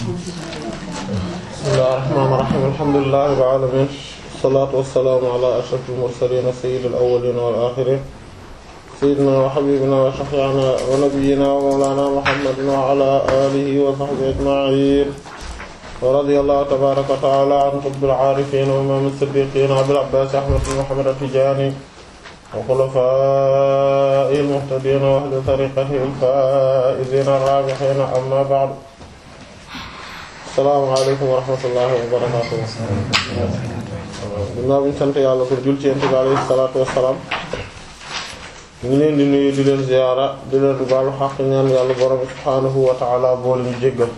bismillahir rahmanir rahim alhamdulillahi rabbil alamin wassalatu wassalamu ala ashrafil mursalin sayyidil awwalin wal akhirin sayyidina wa habibina wa shafi'ina wa nabiyyina wa mawlana muhammadin wa ala alihi wa sahbihi ajma'in wa radiyallahu tabaraka wa ta'ala an qutbil arifin wa imam as-siddiqin abil abbas ahmad bin muhammad at-tijani wa khulafa'il muhtadin wa ahli tariqatihi al-fa'izin ar-rabihin amma ba'd asalaamaaleykum wa rahmatullahi wa barakatuh dinaa buñu sant yàlla pour jul ci yent bi alayhi salaatu wassalaam ñu ngi leen di nuyu di leen ziyaara di leen baalu xaq ñaan yàlla borom subhaanahu wa ta'ala boole ñu jéggal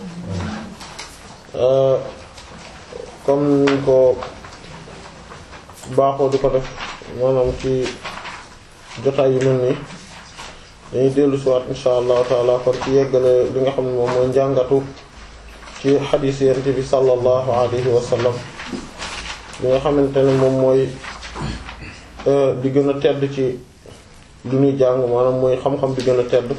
comme ni ko baaxoo di ko def maanaam ci jotaay yu mel nii dañuy dellu si waat insha allahu taala kon ci yeggale li nga xam ne moom mooy njàngatu ci xadiis yent bi sallallahu alayhi wa sallam li nga xamante ne moom mooy di gën a tedd ci lu ñuy jàng maanaam mooy xam-xam bi gën a tedd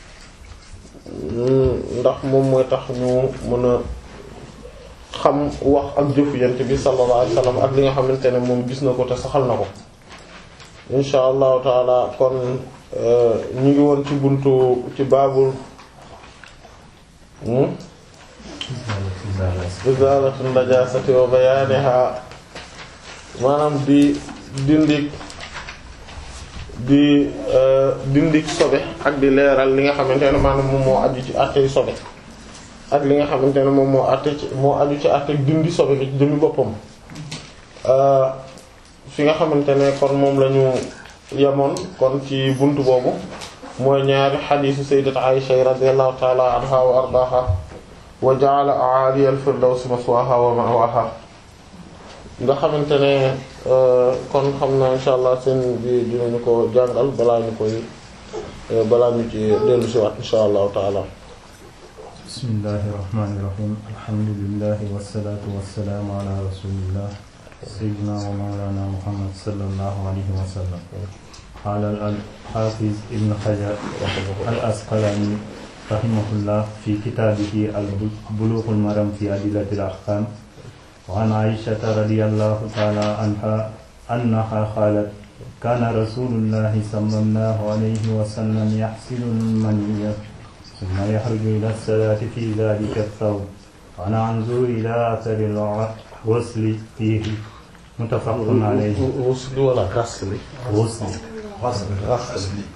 ndax moom mooy tax ñu mën a xam wax ak jëfu yent bi sallallahu alayhi wa sallam ak li nga xamante ne moom gis na ko te saxal na ko insha allahu taala kon ñu ngi woon ci buntu ci baabul izalatu najasati wa bayaniha maanaam di dindik di dindik sobe ak di leeral li nga xamante ne maanaam moom moo aju ci àttey sobe ak li nga xamante ne moom moo àtte ci moo aju ci àtte dindi sobe gi ci jëmmi boppam fi nga xamante ne kon moom la ñu yemoon kon ci buntu boobu mooy ñaari xadiisu sayyidat Aisha radiyallahu ta'ala anha wa ardaaha wa ja'ala a'ali al-firdawsi maswaha wa ma'waha nga xamante ne kon xam na insha allah seen bi dinañu ko jàngal balaa ñu koy balaa ñu ci dellu si waat insha allahu taala bismillahi rahmani rahim alhamdulillahi wassalatu wassalamu ala rasulillah sayyidina wa mawlana muhammad sallallahu alayhi wa sallam qala al-hafiz ibn hajar al-asqalani rahimahullah fi kitaabihi al-bulughul maram fi adillatil ahkam wa an aishata radiyallahu ta'ala anha annaha qalat kana rasulullahi sallallahu alayhi wa sallam yahsilu al-maniyya thumma yakhruju ila as-salati fi dhalika ath-thawb wa ana anzuru ila athari al-ghusli fihi muttafaqun alayhi ghusli wala ghasli ghusli ghasli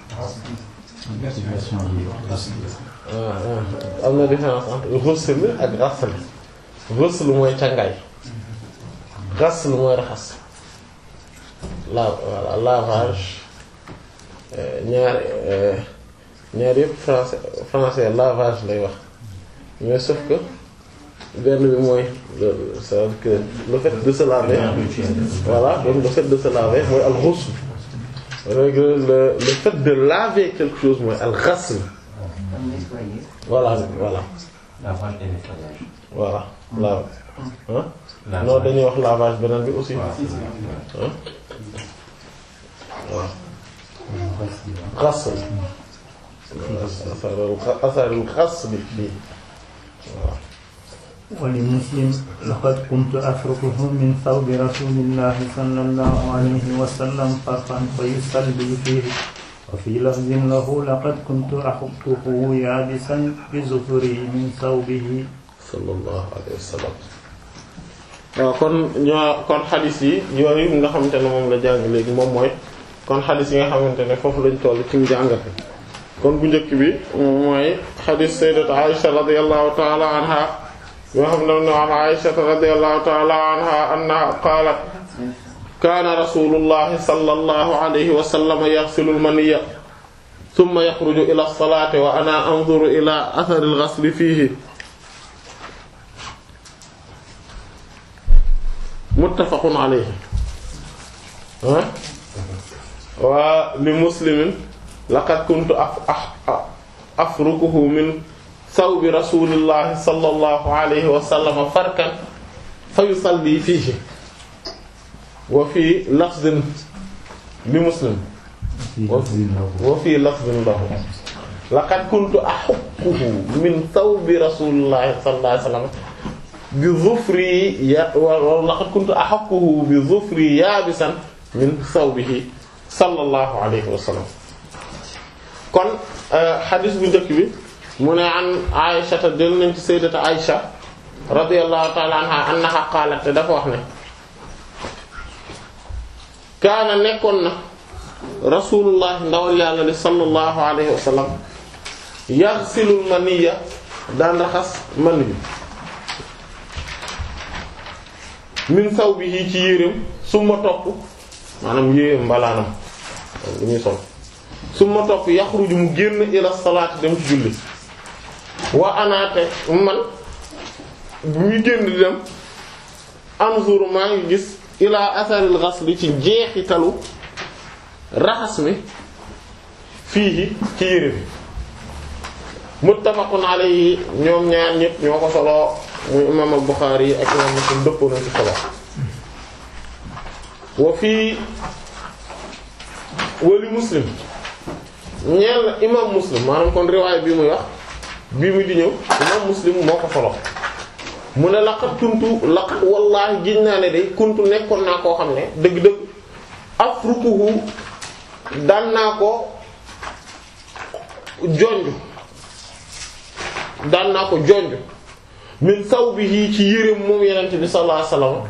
am na différence entre ghusl ak ghasl ghusl mooy cangaay ghasl mooy raxas la voilà lavage ñaar ñaar yëpp français français lavage lay wax mais sauf que benn bi mooy c'est que le fait de se laver voilà donc le fait de se laver mooy al ghusl le le fait de laver quelque chose mooy al ghasl voilà voilà. lavage et nettoyage. voilà la ah. non dañuy wax lavage beneen bi aussi. ah waaw. ghasl. asarul ghasl bi waaw. ولمسلم لقد كنت أفركه من ثوب رسول الله صلى الله عليه وسلم فرقا فيصلي فيه وفي لفظ له لقد كنت أحطه يابسا بزفري من ثوبه sallallahu alayhi wa sallam. waaw kon ñoo kon xadis yi yooyu nga xamante ne moom la jàng léegi moom mooy kon xadis yi nga xamante ne foofu lañ toll ci njàngat bi kon bu njëkk bi moom mooy xadis sayyidat Aisha radiyallahu ta'ala anha yoo xam ne no an Aisha radiyallahu ta'ala anha annaha qaalat kaana rasulullahi sallallahu alayhi wa sallam yaghsilu al-maniyya thumma yakhruju ila as-salati wa ana anzuru ila athari al-ghasli fihi muttafaqun alayhi wa li muslimin laqad kuntu afrukuhu min thawbi rasulillahi sallallahu alayhi wa sallam farkan fa yusalli fihi wa fi lafdin li muslim wa fi lafdin lahu laqad kuntu ahukkuhu min thawbi rasulillahi sallallahu alayhi wa sallam bi zufri ya wa laqad kuntu ahaqquhu bi zufri yaabisan min thawbihi sallallahu alayhi wa sallam kon xadis bu njëkk bi mu ne an Aisha ta del nañ ci sayyidata Aisha radiyallahu ta'ala anha annaha qaalat te dafa wax ne kaana nekkoon na rasulullah ndawal yàlla li sallallahu alayhi wa sallam yaxsilul maniya daan raxas man bi min sawbihi ci yéreem suma topp maanaam yéreem mbalaanam li muy sol suma topp yaxruju mu génn ila salaati dem ci julli wa anaate man bu muy génn di dem anzuru maa ngi gis ila asaril ghasli ci jeexitalu raxas mi fii ci yére bi muttafaqun alayhi ñoom ñaar ñëpp ñoo ko solo muy imam al-Bukhari ak imam Muslim dëppoo nañ ci solo wa fii wali Muslim ñeel na imam Muslim maanaam kon riwaay bi muy wax bii muy di ñëw imam Muslim moo ko solo mu ne laqat kuntu laqat wallaahi giñ naa ne day kuntu nekkoon naa koo xam ne dëgg-dëgg afrukuhu daan naa ko jonj daan naa ko jonj min sawbihi ci yéreem moom yenente bi sallallahu alayhi wasallam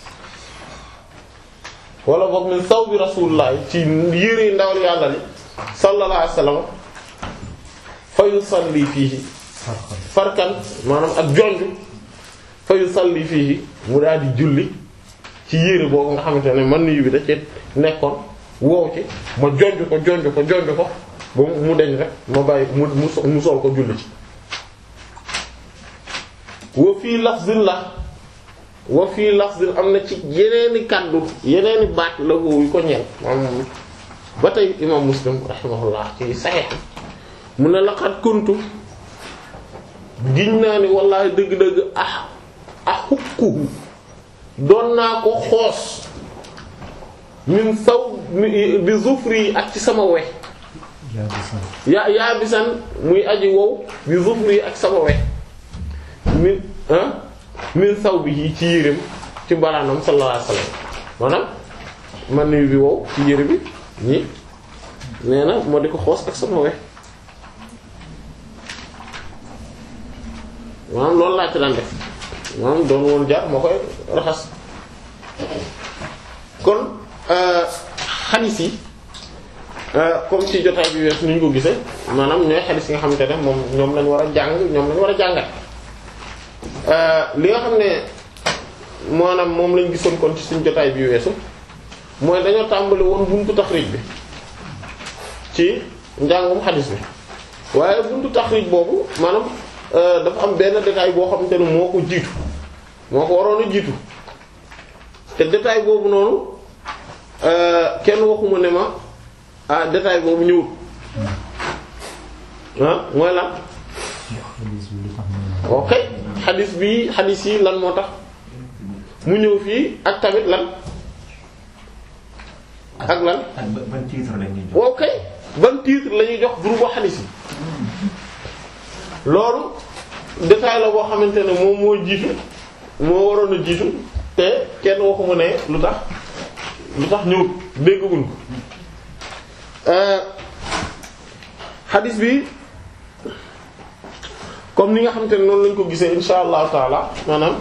wala boog min sawbi rasulullah ci yére ndawal yàlla li sallallahu alayhi wasallam fa yusalli fiihi farkan maanaam ak jonj fa yusalli fiihi mu daal di julli ci yére boobu nga xamante ne man yu bi da ci nekkoon wow ci ma jonj ko jonj ko jonj ko ba mu deñ rek ma bàyyi mu mu sol ko julli ci wa fii lafzin la wa fii lafzin am na ci yeneeni kàddu yeneeni baat la yu ko ñeel maanaam ba tey imam muslim rahimahullah ci saxiix mu ne laqad kuntu giñ naa ni wallahi dëgg-dëgg ah ahukkuhu doon naa ko xoos min saw bi zufri ak ci sama we yaa yaa bisan muy aji wow bi zufri ak sama we min ah min saw bi yi ci yéreem ci mbaraanam sallallahu alayhi wasallam maanaam man nuyu bi wow ci yére bi ñi nee na moo di ko xoos ak sama we maanaam loolu laa ci daan def maanaam doon woon jaar moo koy raxas kon xadis yi comme ci jotaay bi wees ni ñu ko gisee maanaam ñooy xadis yi nga xamante ne moom ñoom lañ war a jàng ñoom lañ war a jàngat li nga xam ne maanaam moom lañ gisoon kon ci suñu jotaay bi weesu mooy dañoo tàmbali woon buntu taxrij bi ci njàngum xadis bi waaye buntu taxrij boobu maanaam dafa am benn détail boo xamante ne moo ko jiitu moo ko waroon a jiitu te détail boobu noonu kenn waxuma ne ma ah détail boobu ñëwut ah mooy lan ok xadis bi xadis yi lan moo tax mu ñëw fii ak tamit lan ak lan ak ban titre la ñuy jox. ok ban titre la ñuy jox groupe xadis yi loolu détail la boo xamante ne moom moo jiitu moo waroon a jiitu te kenn waxuma ne lu tax lu tax ñëwut dégguñ ko xadis bi comme ni nga xamante ne noonu lañ ko gisee insha allahu taala maanaam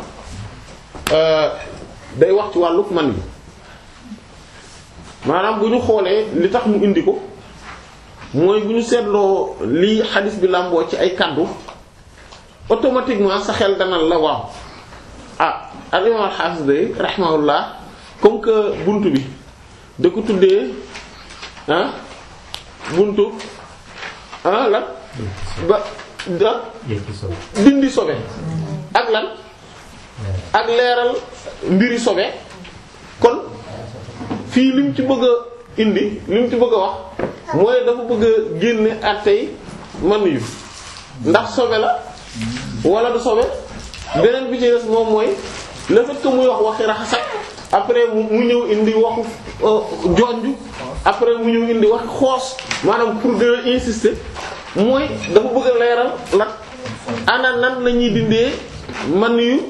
day wax ci wàlluk man bi maanaam bu ñu xoolee li tax mu indi ko mooy bu ñu seetloo lii xadis bi làmboo ci ay kaddu automatiquement sa xel danal la waaw ah al imam al hafiz day rahimahullah comme que buntu bi da ko tuddee ah buntu ah lan ba da dindi sobe ak lan ak leeral mbiri sobe kon fii lim ci bëgg a indi lim ci bëgg a wax mooy dafa bëgg a génne àttey man yu ndax sobe la wala du sobe beneen bi ci des moom mooy le fait que muy wax waxi raxasak après mu ñëw indi waxu jonju après mu ñëw indi waxi xoos maanaam pour gën a insister mooy dafa bëgg a leeral la ana nan la ñuy dindee man yu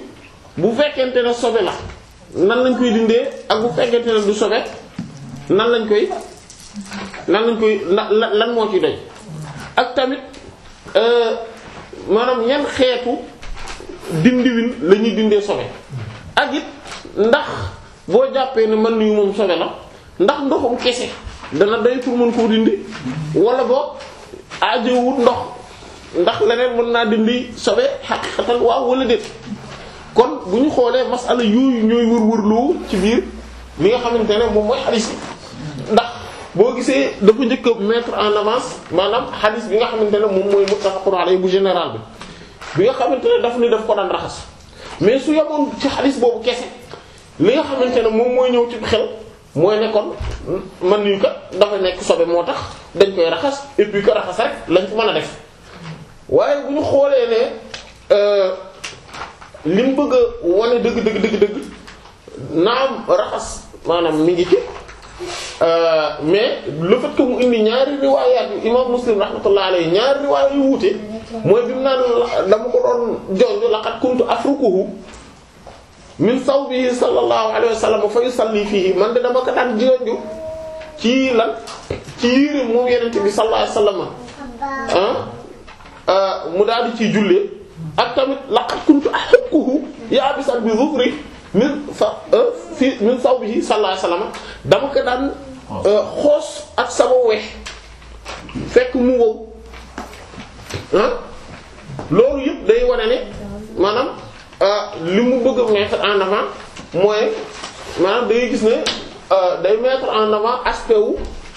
bu fekkente ne sobe la nan lañ koy dindee ak bu fekkente ne du sobe nan lañ koy nan lañ koy lan lan moo ci doy ak tamit maanaam ñan xeetu dindiwin la ñuy dindee sobe ak it ndax boo jàppee ne man yu moom sobe la ndax ndoxum kese dana doy pour mën koo dindi wala boog aajowut ndox ndax leneen mën naa dindi sobe xaqiqatan waaw wala déet kon bu ñu xoolee masala yooyu ñooy wër-wërloo ci biir li nga xamante ne moom mooy xadis bi ndax boo gisee dafa njëkk a mettre en avance maanaam xadis bi nga xamante ne moom mooy muttafaqun alayhi bu général bi bi nga xamante ne daf ni daf ko daan raxas mais su yemoon ci xadis boobu kese li nga xamante ne moom mooy ñëw ci xel mooy ne kon man yu kat dafa nekk sobe moo tax dañ koy raxas et puis que raxas rek lañ ko mën a def waaye bu ñu xoolee ne li mu bëgg a wane dëgg dëgg dëgg dëgg naam raxas maanaam mi ngi ci mais le fait que mu indi ñaari riwaayaat yu imam muslim rahmatullah alayhi ñaari riwaayaat yu wuute mooy bi mu naan dama ko doon jonj laqad kuntu afrukuhu min sawbihi sallallahu alayhi wa sallam fa yusalli fihi man de dama ko daan jonju ci lan ci yére moom yenente bi sallallahu alayhi wa sallam ah mu daal di ciy jullee ak tamit laqad kuntu ahukkuhu yaabisan bi zufri min sa fi min sawbihi sallallahu alayhi wa sallam dama ko daan xoos ak sama weex fekk mu wow ah loolu yëpp day wane ne maanaam li mu bëgg a mettre en avant mooy maanaam da ngay gis ne day mettre en avant aspect wu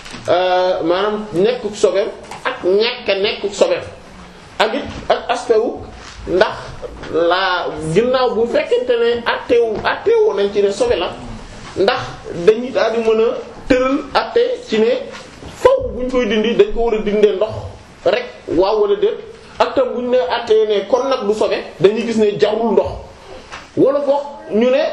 maanaam nekkuk sobeem ak ñàkk a nekkuk sobeem ak it ak aspect wu ndax la ginnaaw bu fekkente ne attewu attewu nañ ci ne sobe la ndax dañuy daal di mën a tëral atte ci ne faw bu ñu koy dindi dañ ko war a dindee ndox rek waaw wala déet ak tam bu ñu ne attee ne kon nag du sobe dañuy gis ne jarul ndox wala boog ñu ne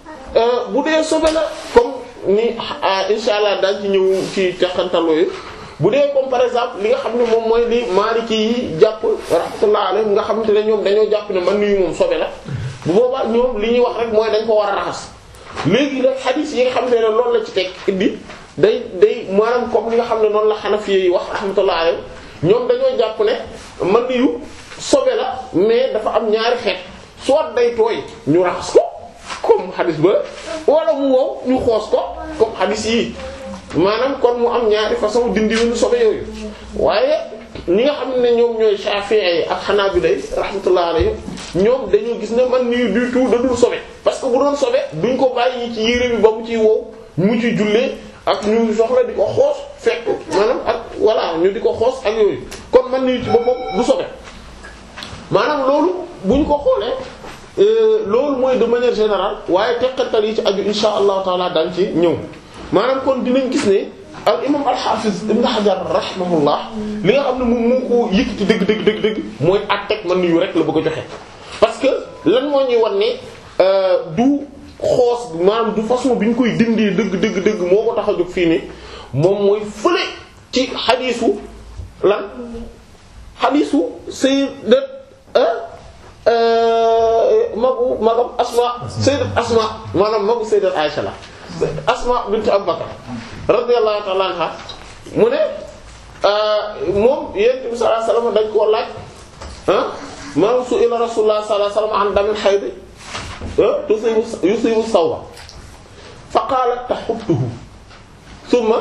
bu dee sobe la comme ni insha allah daal ci ñëw ci teqantalooyu bu dee comme par exemple li nga xam ne moom mooy li Maliki yi jàpp rahmatullah alayhi nga xamante ne ñoom dañoo jàpp ne man nuyu moom sobe la bu boobaa ñoom li ñuy wax rek mooy dañ ko war a raxas léegi nag xadiis yi nga xam ne loolu la ci teg indi day day maanaam comme li nga xam ne noonu la Hanafi yi wax rahmatullah alayhi ñoom dañoo jàpp ne man nuyu sobe la mais dafa am ñaari xeet soit day tooy ñu raxas ko comme xadiis ba wala mu wow ñu xoos ko comme xadiis yi maanaam kon mu am ñaari façon dindi lu sobe yooyu waaye ñi nga xam ne ñoom ñooy Shafi'i ak Hanabila rahmatullah alayhim ñoom dañoo gis ne man nii du tout da dul sobe parce que bu doon sobe duñ ko bàyyi ci yére bi ba mu ciy wow mu ciy jullee ak ñu soxla di ko xoos fekk maanaam ak voilà ñu di ko xoos ak yooyu kon man nii ci boppam du sobe maanaam loolu buñ ko xoolee loolu mooy de manière générale waaye teqatal yi ci aju insha allahu taala dañ ci ñëw maanaam kon dinañ gis ne al imam al hafiz ibn hajar rahimahullah li nga xam ne moom moo ko yëkkati dëgg dëgg dëgg dëgg mooy àtteeg man yu rek la bëgg a joxe parce que lan moo ñuy wan ne du xoos maanaam du façon bi ñu koy dindee dëgg dëgg dëgg moo ko tax a jóg fii ni moom mooy fële ci xadiisu lan xadiisu sayyidat magu magam asma sayyidat asma maanaam magu sayyidat Aisha la asma bint Abu Bakr radiyallahu ta'ala anha mu ne moom yonent bi sallallahu alayhi wasallam dañ koo laaj ah maanaam su ila rasulullah sallallahu alayhi wasallam an damil hayd tusibu yusibu sawba fa qalat tahuttuhu thumma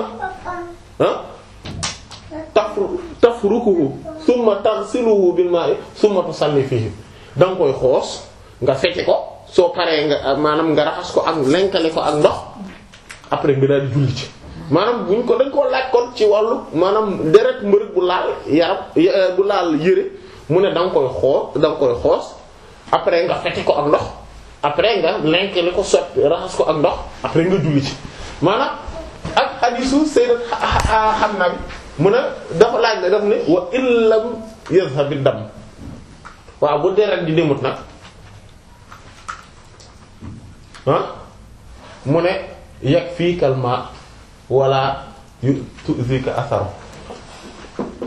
tafru tafrukuhu thumma taghsiluhu bil ma'i thumma tusalli fihi da nga koy xoos nga fecce ko soo paree nga maanaam nga raxas ko ak lenkale ko ak ndox après nga daal di julli ci maanaam buñ ko dañ koo laaj kon ci wàllu maanaam deret mbërëg bu laal yaram bu laal yëre mu ne da nga koy xoos da nga koy xoos après nga fecce ko ak ndox après nga lenkale ko sotti raxas ko ak ndox après nga julli ci maanaam ak hadisu sayyidat Hamna bi mu ne dafa laaj la daf ne wa illam yazhabi dam waaw bu deret di demut nag ah mu ne yakfika al-ma wala tu'zika atharu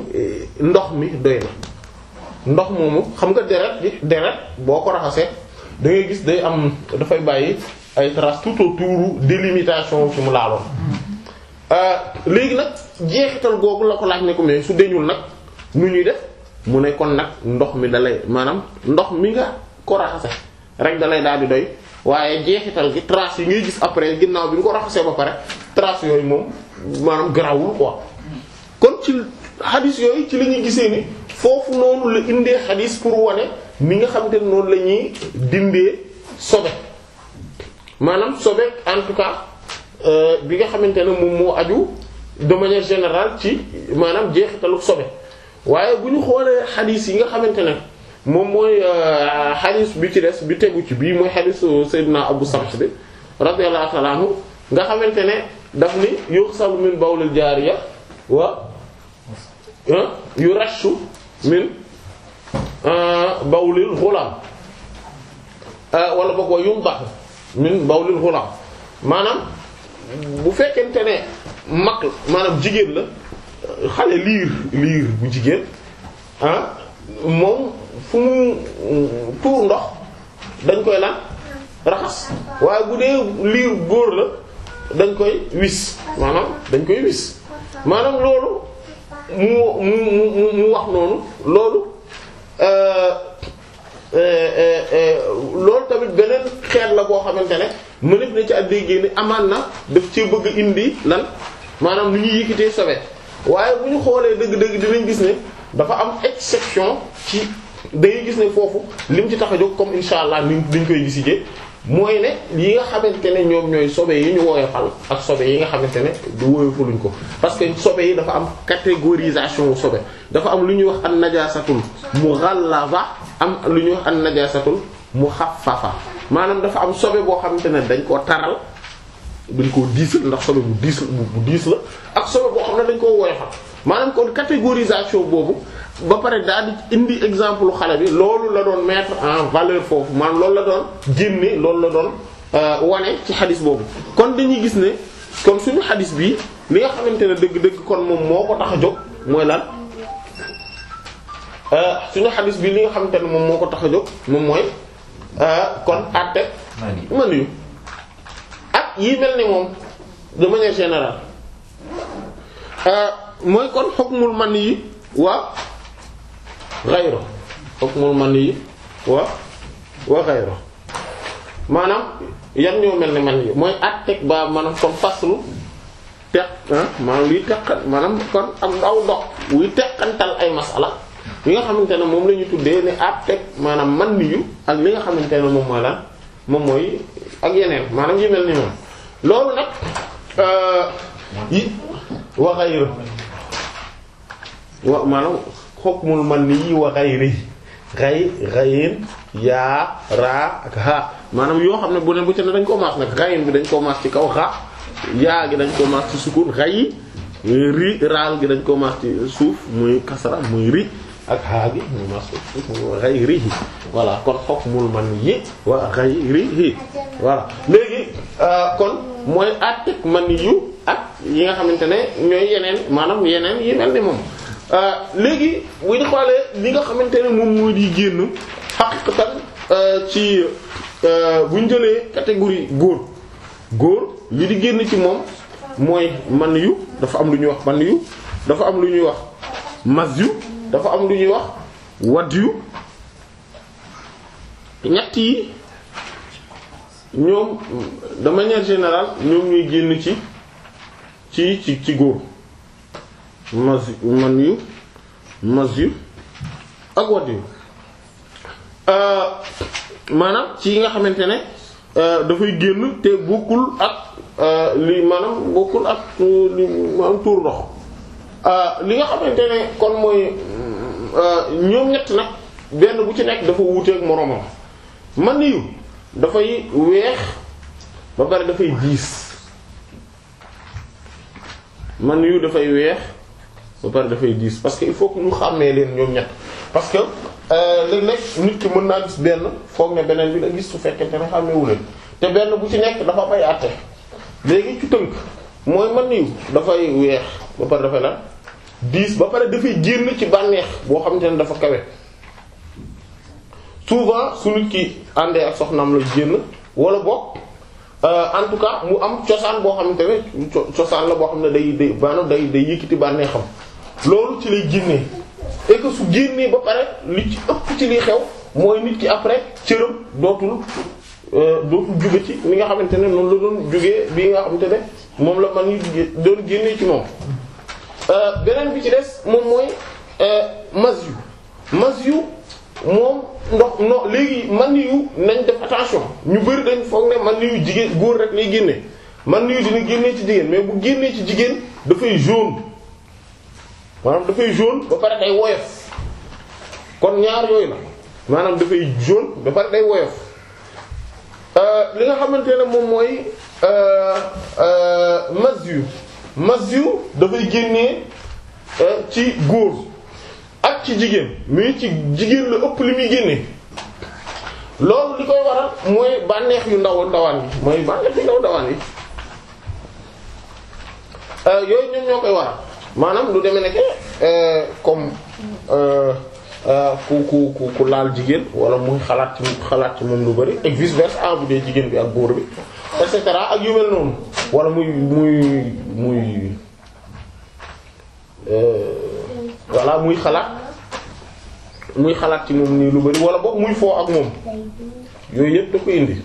ndox mi doy na ndox moomu xam nga deret bi deret boo ko raxasee da ngay gis day am dafay bàyyi ay traces tout autour délimitation fi mu laaloon léegi nag jeexital googu la ko laaj ne ko mais su deñul nag nu ñuy def mu ne kon nag ndox mi dalay maanaam ndox mi nga ko raxase rek dalay daal di doy waaye jeexital gi traces yi ngay gis après ginnaaw bi nga ko raxasee ba pare traces yooyu moom maanaam garawul quoi kon ci xadis yooyu ci la ñuy gisee ni foofu noonu la indee xadis pour wane ni nga xamante ne noonu la ñuy dindee sobe maanaam sobe en tout cas bi nga xamante ne moom moo aju de manière générale ci maanaam jeexitalu sobe waaye bu ñu xoolee xadis yi nga xamante ne moom mooy xadis bi ci des bi tegu ci bii mooy xadisu Seydina Abu Samh bi radiyallahu ta'ala anhu nga xamante ne daf ni yughsalu min bawlil jaariya wa yurashu min bawlil ghulam wala boog wa yumdahu min bawlil ghulam maanaam bu fekkente ne mag maanaam jigéen la xale liir liir bu jigéen ah moom fu mu tuur ndox dañ koy lan raxas waaye bu dee liir góor la dañ koy wis maanaam dañ koy wis maanaam loolu mu mu mu mu wax noonu loolu loolu tamit beneen xeet la boo xamante ne mënef na ci at déggee ni amaan na daf ci bëgg indi lan maanaam nu ñuy yëkkatee sobe waaye bu ñu xoolee dëgg-dëgg dinañ gis ne dafa am exception ci dangay gis ne foofu lim ci tax a jóg comme insha allah ni dañ koy gisijee mooy ne yi nga xamante ne ñoom ñooy sobe yi ñu woyofal ak sobe yi nga xamante ne du woyofaluñ ko parce que sobe yi dafa am catégorisation sobe dafa am lu ñuy wax an najasatul mughallaba am lu ñuy wax an najasatul mukhaffafa maanaam dafa am sobe boo xamante ne dañ koo taral dañ koo diisal ndax sobe bu diis bu diis la ak sobe boo xam ne dañ koo woyofal maanaam kon catégorisation boobu ba pare daal di indi exemple xale bi loolu la doon mettre en valeur foofu maanaam loolu la doon génne loolu la doon wane ci xadis boobu kon dañuy gis ne comme suñu xadis bi li nga xamante ne dëgg-dëgg kon moom moo ko tax a jóg mooy lan suñu xadis bi li nga xamante ne moom moo ko tax a jóg moom mooy kon àtte man yu ak yi mel ni moom de manière générale mooy kon hukmul man yi wa ghayru hukmul man yi wa wa ghayru maanaam yan ñoo mel ni man yi mooy àtteeg ba maanaam comme faslu teq maanaam liy teqal maanaam kon am ndaw dox wuy teqantal ay masala yi nga xamante ne moom la ñu tuddee ne àtteeg maanaam man yu ak li nga xamante ne moom mooy lan moom mooy ak yeneen maanaam yi mel ni moom loolu nag yi wa ghayru wa maanaam hukmul man yi wa ghayri ghay ghayin yaa raa ak ha maanaam yoo xam ne bu ne bu ci ne dañ koo maas nag ghayin bi dañ koo maas ci kaw xa yaa gi dañ koo maas ci sukun ghay ri raal gi dañ koo maas ci suuf muy kasra muy ri ak haa gi muy maas ci suuf muy ghayrihi voilà kon hukmul man yi wa ghayrihi voilà léegi kon mooy àttek man yu ak yi nga xamante ne ñooy yeneen maanaam yeneen yi mel ni moom léegi bu ñu xoolee li nga xamante ne moom moo di génn xaqiqatan ci bu ñu jëlee catégorie góor góor li di génn ci moom mooy man yu dafa am lu ñuy wax man yu dafa am lu ñuy wax mas yu dafa am lu ñuy wax wad yu ñett yi ñoom de manière générale ñoom ñuy génn ci ci ci ci góor mas man yu mas yu ak wat yu maanaam ci yi nga xamante ne dafay génn te bokkul ak li maanaam bokkul ak li maanaam tuur ndox li nga xamante ne kon mooy ñoom ñett nag benn bu ci nekk dafa wuuteek moroomam man yu dafay weex ba pare dafay diis man yu dafay weex ba pare dafay diis parce que il faut que ñu xàmmee leen ñoom ñett parce que léeg-léeg nit ki mën naa gis benn foog ne beneen bi la gis su fekkente ne xàmmeewu leen te benn bu ci nekk dafa bay àtte léegi ci tënk mooy man yu dafay weex ba pare dafay la diis ba pare dafay génn ci bànneex boo xamante ne dafa kawe souvent su nit ki àndee ak soxnaam la génn wala boog en tout cas mu am cosaan boo xamante ne cosaan la boo xam ne day day maanaam day day yëkkati bànnee xam loolu ci lay génnee et que su génnee ba pare li ci ëpp ci liy xew mooy nit ki après cëram dootul dootul jóge ci li nga xamante ne noonu la doon jógee bi nga xamante ne moom la man yi doon génnee ci moom beneen bi ci des moom mooy mas yu mas yu moom ndox no léegi man yu nañ def attention ñu bari dañ foog ne man yu jigéen góor rek lay génne man yu dina génnee ci jigéen mais bu génnee ci jigéen dafay jaune maanaam dafay jaune ba pare day woyof kon ñaar yooyu la maanaam dafay jaune ba pare day woyof li nga xamante ne moom mooy mas yu mas yu dafay génnee ci góor ak ci jigéen mais ci jigéen la ëpp li muy génne loolu li koy waral mooy bànneex yu ndaw ndawaan yi mooy bànneex yu ndaw ndawaan yi yooyu ñoom ñoo koy waral maanaam lu demee nekk comme ku ku ku ku laal jigéen wala muy xalaat ci xalaat ci moom lu bari et vice versa bu dee jigéen bi ak góor bi et cetera ak yu mel noonu wala muy muy muy voilà muy xalaat muy xalaat ci moom nii lu bari wala boog muy foo ak moom yooyu yëpp da ko indi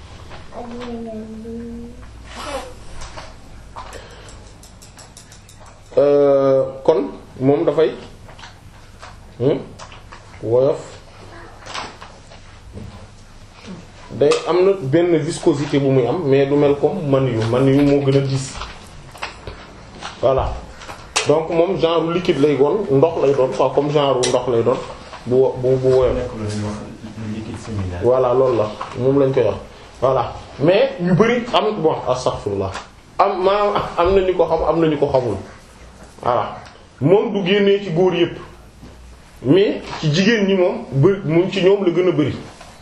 kon moom dafay woyof day am na benn viscosité bu muy am mais du mel comme man yu man yu moo gën a diis voilà donc moom genre liquide lay doon ndox lay doon quoi comme genre ndox lay doon bu bu bu woyof voilà loolu la moom lañ koy wax voilà mais ñu bari am bon astaghfirullah am maanaam am na ñu ko xam am na ñu ko xamul voilà moom du génnee ci góor yépp mais ci jigéen ñi moom bëri mu ci ñoom la gën a bari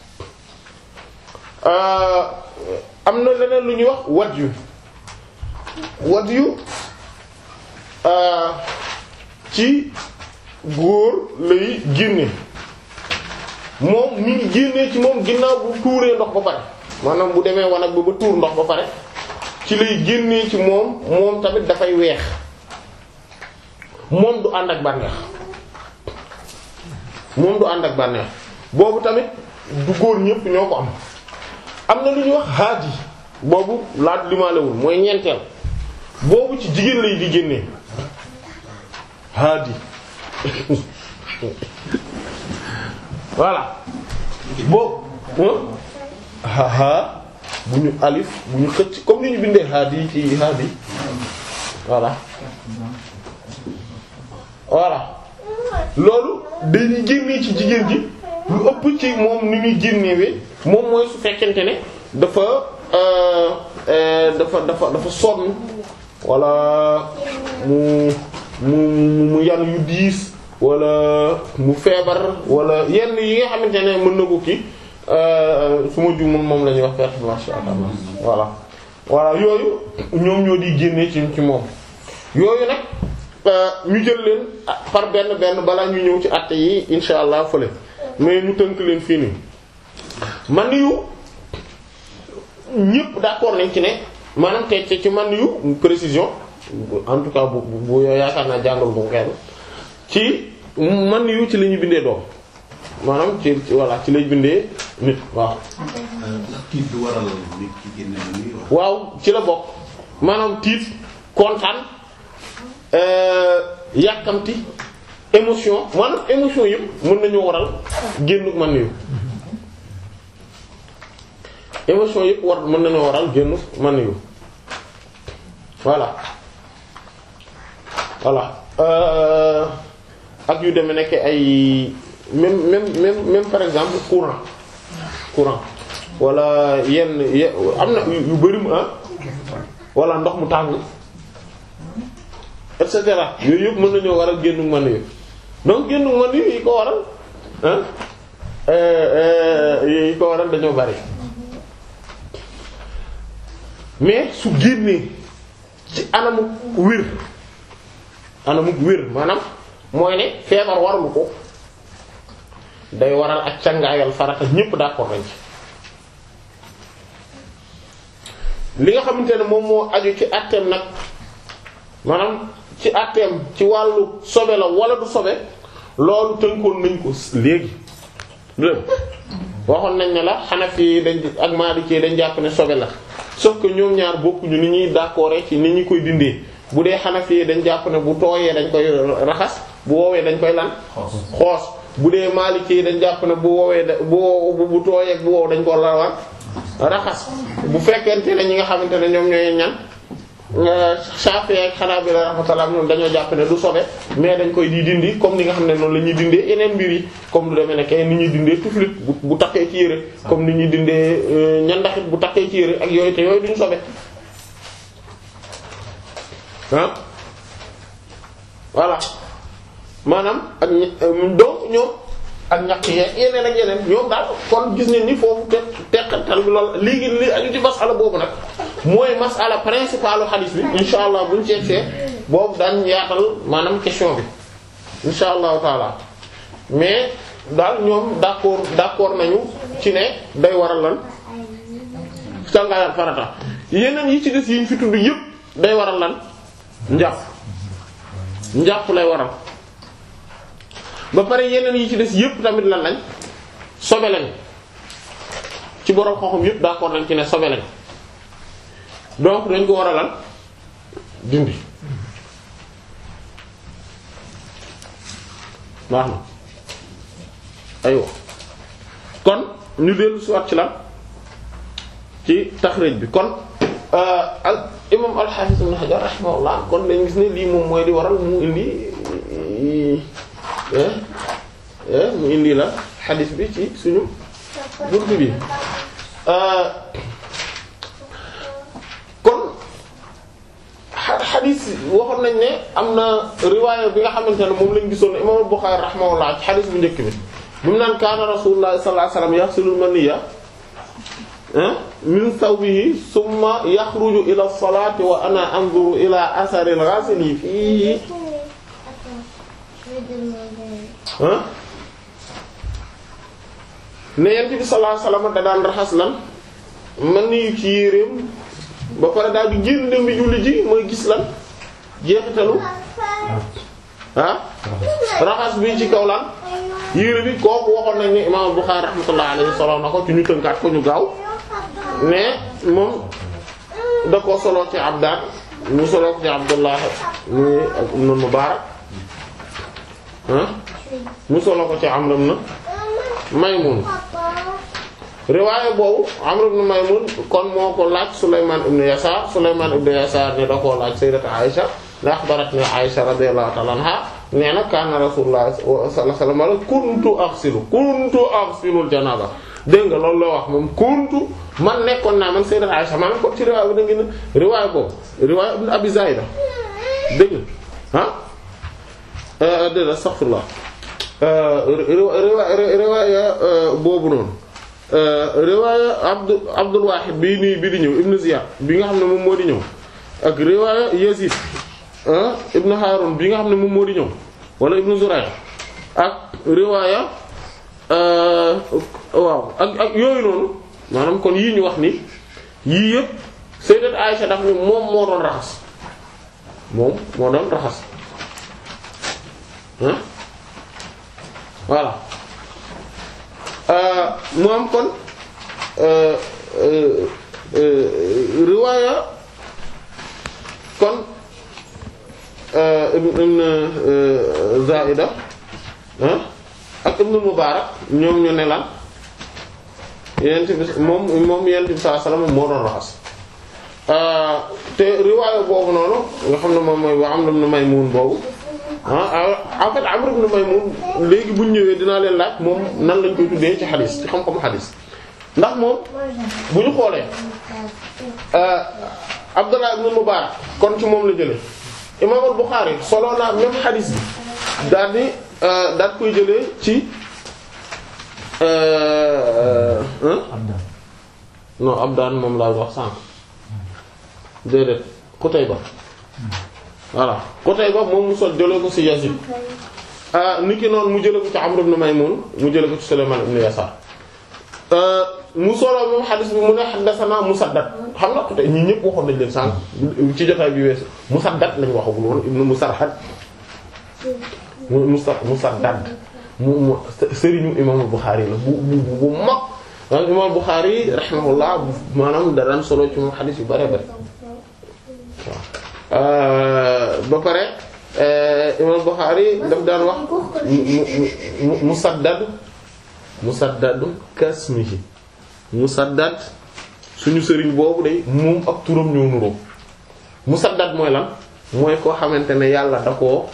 am na leneen lu ñuy wax wat yu wat yu ci góor lay génne moom mi ngi génnee ci moom ginnaaw bu tuuree ndox ba pare maanaam bu demee wanag ba ba tuur ndox ba pare ci lay génnee ci moom moom tamit dafay weex moom du ànd ak bànneex moom du ànd ak bànneex boobu tamit du góor ñépp ñoo ko am am na lu ñuy wax haadi boobu laat limaalewul mooy ñeenteel boobu ci jigéen lay di génnee haadi voilà boobu ha bu ñu alif bu ñu xëcc comme ni ñu bindee haadi ci haadi voilà voilà loolu dañuy génnee ci jigéen ji lu ëpp ci moom ni muy génnewee moom mooy su fekkente ne dafa dafa dafa dafa sonn wala mu mu mu yan yu diis wala mu feebar wala yenn yi nga xamante ne mën na ko kii su ma juumul moom la ñuy wax perte blanche voilà voilà yooyu ñoom ñoo di génnee ci ci moom yooyu nag ñu jël leen par benn benn balaa ñu ñëw ci àtte yi insha allah fële mais ñu tënk leen fii nii man yu ñëpp d'accord nañ ci ne maanaam te ci man yu précision en tout cas bu bu yaakaar naa jàngal bu kenn ci man yu ci la ñuy bindee doom maanaam ci voilà ci lay bindee nit waaw. tiit du waral nit ki génne man waaw ci la bokk maanaam tiit kontaan yàkkamti émotion maanaam émotion yëpp mën nañu waral génn man yu émotion yëpp war mën nañu waral génn man yu voilà voilà ak yu demee nekk ay même même même même par exemple courant courant wala yenn ye am na yu bari mu ah wala ndox mu tàng et cetera yooyu yëpp mën nañoo waral génn man yu donc génn man yu yi ko waral ah yi ko waral dañoo bari mais su génnee ci anamuk wér anamuk wér maanaam mooy ne feebar waralu ko day waral ak cangaayal farata ñépp d'accord nañ ci li nga xamante ne moom moo aju ci àtteem nag maanaam ci àtteem ci wàllu sobe la wala du sobe loolu tënkoon nañ ko léegi dégg waxoon nañ ne la Hanafi yi dañ ak Maliki dañ jàpp ne sobe la sauf que ñoom ñaar bokkuñu ni ñuy d'accord ci ni ñu koy dindee bu dee Hanafi yi dañ jàpp ne bu tooyee dañ koy raxas bu woowee dañ koy lan xoos bu dee Maliki yi dañ jàpp ne bu woowee da bu bu tooyee bu wow dañ ko lawan raxas bu fekkente ne ñi nga xamante ne ñoom ñooy ñan Shafi'i ak Hanabila rahmatullah ñoom dañoo jàpp ne du sobe mais dañ koy di dindi comme ni nga xam ne noonu la ñuy dindee yeneen mbir yi comme lu demee ne kay ni ñuy dindee tuflit bu bu takkee ci yére comme ni ñuy dindee ñandaxit bu takkee ci yére ak yooyu te yooyu duñu sobe ah voilà maanaam ak donc ñoom ak ñaq yee yeneen ak yeneen ñoom daal kon gis nañ ni foofu te teqatal bi lool léegi li aju ci masala boobu nag mooy masala principalu hadith bi insha allah buñ seetsee boobu daañ yaatal maanaam question bi insha allahu taala mais daal ñoom d'accord d'accord nañu ci ne day waral lan cangaayal farata yeneen yi ci des yi ñu fi tudd yëpp day waral lan njàpp njàpp lay waral ba pare yeneen yi ci des yëpp tamit lan lañ sobe lañ ci borom xoxum yëpp d'accord nañ ci ne sobe lañ donc dañ ko war a lan dindi baax na aywa kon ñu dellu si waat ci lan ci taxrij bi kon al imam al-Hafiz ibn Hajar rahimahullah kon dañ gis ne lii moom mooy di waral mu indi mu indi la xadis bi ci suñu buntu bi kon xadis waxoon nañ ne am na riwaaya bi nga xamante ne moom lañ gisoon imam Bukhari rahimahullah ci xadis bu njëkk bi bi mu naan kaana rasulullah sallallahu alayhi wasallam yaxsilul maniyya min thawbihi summa yaxruju ila salati wa ana anzuru ila athari al-ghasili fihi ne yent bi sallallahu alayhi wasallam da daan raxas lan man ni ci yéreem ba pare daal di génn dem bi julli ji mooy gis lan jeexitalu ah raxas bi ci kaw lan yére bi kooku waxoon nañ ni imam Bukhari rahmatullah alayhi solo na ko ci ñu tënkaat ko ñu gaaw mais moom da ko solo ci Abdaan mu solo ko ci Abdullah mu ibn Mubarak mu solo ko ci Amr ibn Maymun riwaaya boobu Amr ibn Maymun kon moo ko laaj Sulaymaan ibn Yasaar Sulaymaan ibn Yasaar ne da koo laaj sayyidat Aisha la axbaratni Aisha radiyallahu ta'ala anha nee na kaana Rasulullah sallallahu alayhi wa sallam kuntu aghsilu kuntu aghsilu al-janaaba dégg nga loolu la wax moom kuntu man nekkoon naa man sayyidat Aisha maanaam kon ci riwaaya bi da ngeen riwaaya boobu riwaaya ibn Abi Zaida dégg nga ah dégg nga astaghfirullah riwaaya boobu noonu riwaaya Abdu Abdul Wahid bii nii bi di ñëw Ibn Ziyad bi nga xam ne moom moo di ñëw ak riwaaya Yazid Ibn Harun bi nga xam ne moom moo di ñëw wala Ibn Zuray ak riwaaya waaw ak ak yooyu noonu maanaam kon yii ñu wax ni yii yëpp Sayyidat Aisha daf ni moom moo doon raxas moom moo doon raxas ah voilà mu am kon riwaaya kon ibn Zaida ak ibn Mubarak ñoom ñu ne lan yent bi moom moom yent bi sallallahu alayhi wasallam moo doon raxas te riwaaya boobu noonu nga xam ne moom mooy wa Amr ibn Maymun boobu ah en fait Amr ibn Maymun léegi bu ñu ñëwee dinaa leen laaj moom nan lañ koy tuddee ci xadis ci xam-xamu xadis ndax moom bu ñu xoolee Abdullah ibn Mubarak kon ci moom la jëlee Imam al-Bukhari solo naa même xadis bi daal di daal koy jëlee ci non Abdaan moom laa wax sànq déedéet Qutayba voilà Qutayba moom mu sol jëlee ko ci Yazid ni ki noonu mu jële ko ci Amr ibn Maymun mu jële ko ci Sulaymaan ibn Yasaar mu solo moom xadis bi mu ne haddathana Musaddad xam nga te ñi ñëpp waxoon nañ leen sànq ci jotaay bi weesu Musaddad lañ waxagul woon ibn Musarhad mu Musa Musaddad mu mu sëriñu imam Bukhari la bu bu bu mag imam Bukhari rahimahullah maanaam da daan solo ci moom xadis yu bare bare waaw ba pare imam Bukhari daf daan wax mu Musaddad Musaddad kasmihi Musaddad suñu sëriñ boobu day moom ak turam ñoo nuroo Musaddad mooy lan mooy koo xamante ne yàlla da koo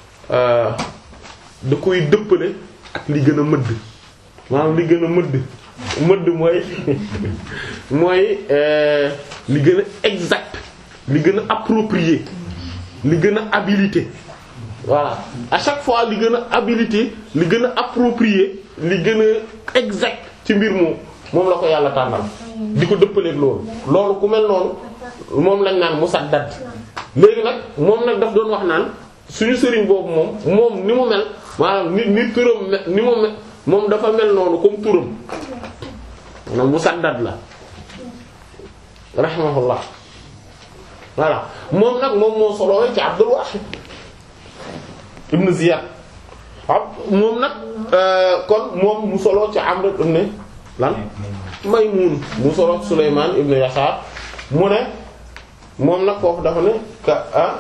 da koy dëppale ak li gën a mëdd maanaam li gën a mëdd mëdd mooy mooy li gën a exact li gën a approprié li gën a habilité voilà à chaque fois li gën a habilité li gën a approprié li gën a exact ci mbir moom moom la ko yàlla tànnal di ko dëppaleeg loolu loolu ku mel noonu moom lañ naan musaddad léegi nag moom nag daf doon wax naan suñu sëriñ boobu moom moom ni mu mel maanaam ni ni turam me ni mu mel moom dafa mel noonu comme turam maanaam musaddad la rahimahullah voilà moom nag moom moo soloo ci Abdul Wahid ibn Ziyad waaw moom nag kon moom mu soloo ci Amr ibn lan Maymun mu soloo ci Sulaymaan ibn Yasaar mu ne moom nag foofu dafa ne ka ah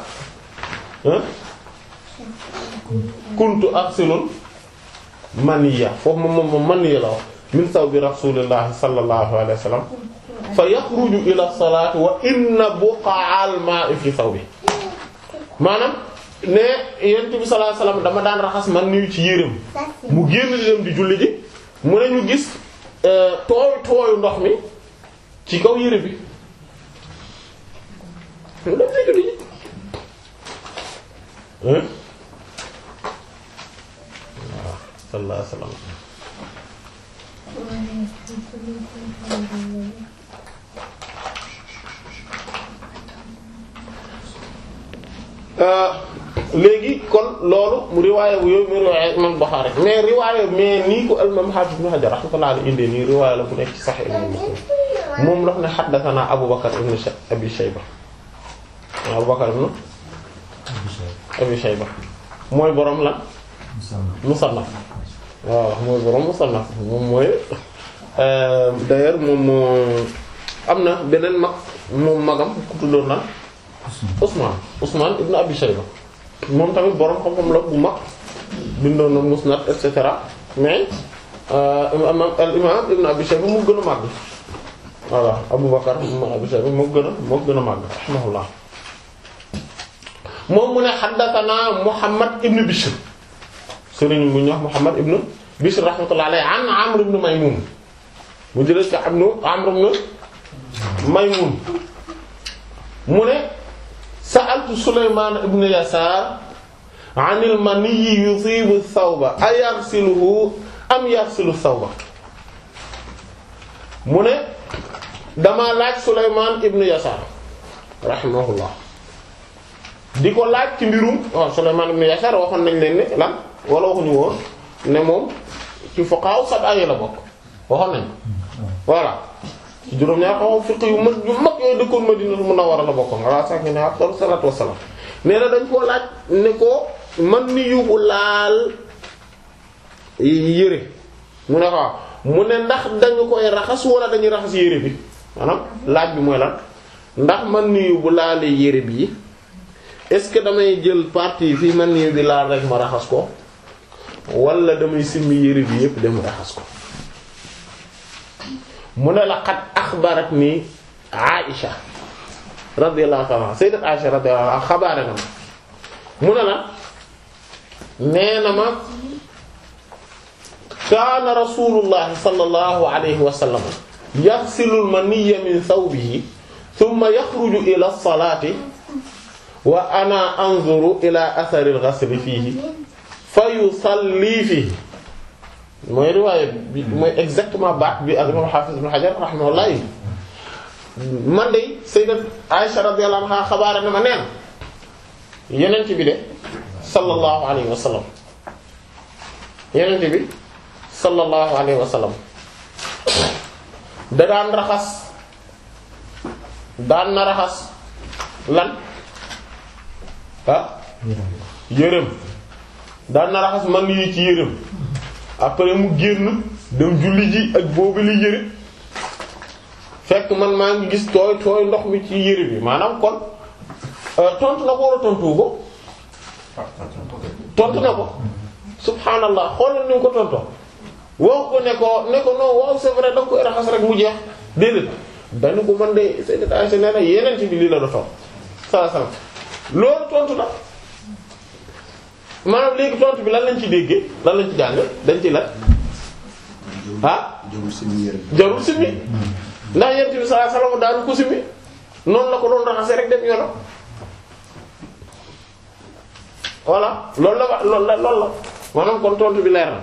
kuntu arsilul maniya foofu moom moom maniya la wax min sawbi rasulillahi sallallahu alayhi wa sallam fa yaxruju ila salaati wa inna buqa'al ma'i fi sawbi maanaam ne yonent bi sallallahu alayhi wa sallam dama daan raxas man niyu ci yéreem mu génn di dem di julli ji mu ne ñu gis tooy tooyu ndox mi ci kaw yére bi mu dem di julli ji waaw sallallahu alayhi wa sallam léegi kon loolu mu riwaaya bu yooyu mu riwaaya imam Bukhari mais riwaaya mais nii ko imam Hafiz ibn Hajar rahmatullah alayhi indee nii riwaaya la bu nekk ci Sahih imam Muslim moom daf ne haddathana Abu Bakr ibn Abi Shayba Abu Bakr ibn Abi Shayba mooy borom la Musannaf waaw mooy borom Musannaf moom mooy d'ailleurs moom moo am na beneen mag moom magam ku tuddoon na Ousmane Ousmane ibn Abi Shayba moom tamit borom xam-xam la bu mag bindoon na Musnad et cetera mais al imam ibn Abi Shayba mu gën a màgg voilà Abu Bakar ibn Abi Shayba moo gën a moo gën a màgg rahimahullah moom mu ne haddathana Muhammad ibn Bishr sëriñ bu ñuy wax Muhammad ibn Bishr rahmatullah alayhi an Amr ibn Maymun mu jëlee ci abnu Amr ibn Maymun mu ne sa'altu Sulaymaan ibn Yasaar an al-maniyyi yusiibu ath-thawba ayaghsiluhu am yaghsilu ath-thawba mu ne dama laaj Sulaymaan ibn Yasaar rahimahullah di ko laaj ci mbirum waaw Sulaymaan ibn Yasaar waxoon nañ leen ne lan wala waxuñu woon ne moom ci fuqaha sab'a yi la bokk waxoon nañ voilà ci juróom-ñaar xaw fiq yu mag yu mag yooyu dëkkoon Madinatul Munawwara la bokkoon ala saakinihaa ne afdalu salaatu wassalaam nee na dañ koo laaj ne ko man ni yóbbu laal yére mu ne ko mu ne ndax dañu koy raxas wala dañuy raxas yére bi maanaam laaj bi mooy lan ndax man ni yóbbu laalee yére bi est-ce que damay jël partie fii man ni bi laal rek ma raxas ko wala damay simmi yére bi yépp dem raxas ko mu ne la xat axbarat ni Aïcha radiyallahu ta'ala sayyidat Aïcha radiyallahu anha xabaare na ma mu ne la nee na ma kaana rasulullahi sallallahu alayhi wa sallam yaghsilu al-maniyya min thawbihi thumma yakhruju ila as-salati wa ana anzuru ila athari al-ghasli fihi fa yusalli fihi mooy riwaaya bi mooy exactement baat bi al imam Hafiz ibn Hajar rahimahullah man de sayyidat Aisha radiyallahu anha xabaara na ma neen yeneen bi de sallallahu alayhi wa sallam yenente bi sallallahu alayhi wa sallam da daan raxas daan na raxas lan ah yërëm daan na raxas man yi ci yërëm après mu génn dem julli ji ak boobu li yëre fekk man maa ngi gis tooy tooy ndox mi ci yëre bi maanaam kon tontu na ko wala tontu ko tontu na ko subhanallah xoolal ni mu ko tontoo wax ko ne ko ne ko non waaw c'est vrai da nga koy raxas rek mu jeex déedéet dañu ko man de Sayyidat Aisha nee na yeneen ci bi lii la doon saa saa loolu tontu na maanaam léegi tontu bi lan lañ ci déggee lan lañ ci jàng dañ ci la ah jarul simi yére jarul simmi ndax yent bi sallallahu alayhi wasallam daanu ko simmi noonu la ko doon raxasee rek dem yoonam voilà loolu la wa loolu la loolu la maanaam kon tontu bi leer na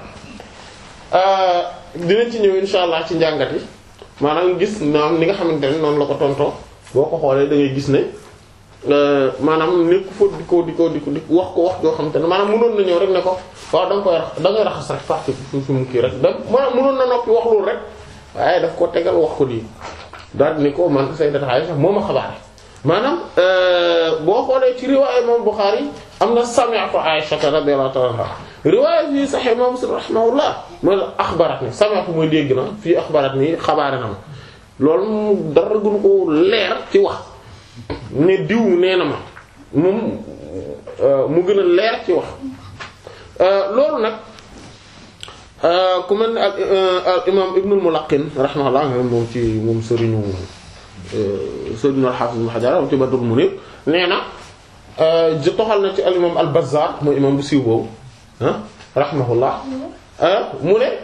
dinañ ci ñëw insha allah ci njàngat yi maanaam gis naam ni nga xamante ne noonu la ko tontoo boo ko xoolee da ngay gis ne maanaam nekk fa di ko di ko di ko di wax ko wax joo xamante ne maanaam mënoon na ñëw rek ne ko waaw da nga koy rax da ngay raxas rek partie fi fi mu kii rek da maanaam mënoon na noppi wax loolu rek waaye daf ko tegal wax ko lii daal ni ko man Sayyidat Aisha moo ma xabaare maanaam boo xoolee ci riwaaya imam Bukhari am na sami'tu Aisha radiyallahu ta'ala anha riwaaya fii Sahih imam Muslim rahimahullah mooy axbarat ni sami'tu mooy dégg na fii axbarat ni xabaare na ma loolu mu dara gënu ko leer ci wax ne diw nee na ma moom mu gën a leer ci wax loolu nag ku mel ne al imam Ibnul Mulaqqin rahimahullah moom ci moom sëriñu sëriñu al-Hafiz Ibn Hajar ci Badrul Munir nee na toxal na ci al imam al Bazzar mooy imam bu siiw boobu ah rahimahullah mu ne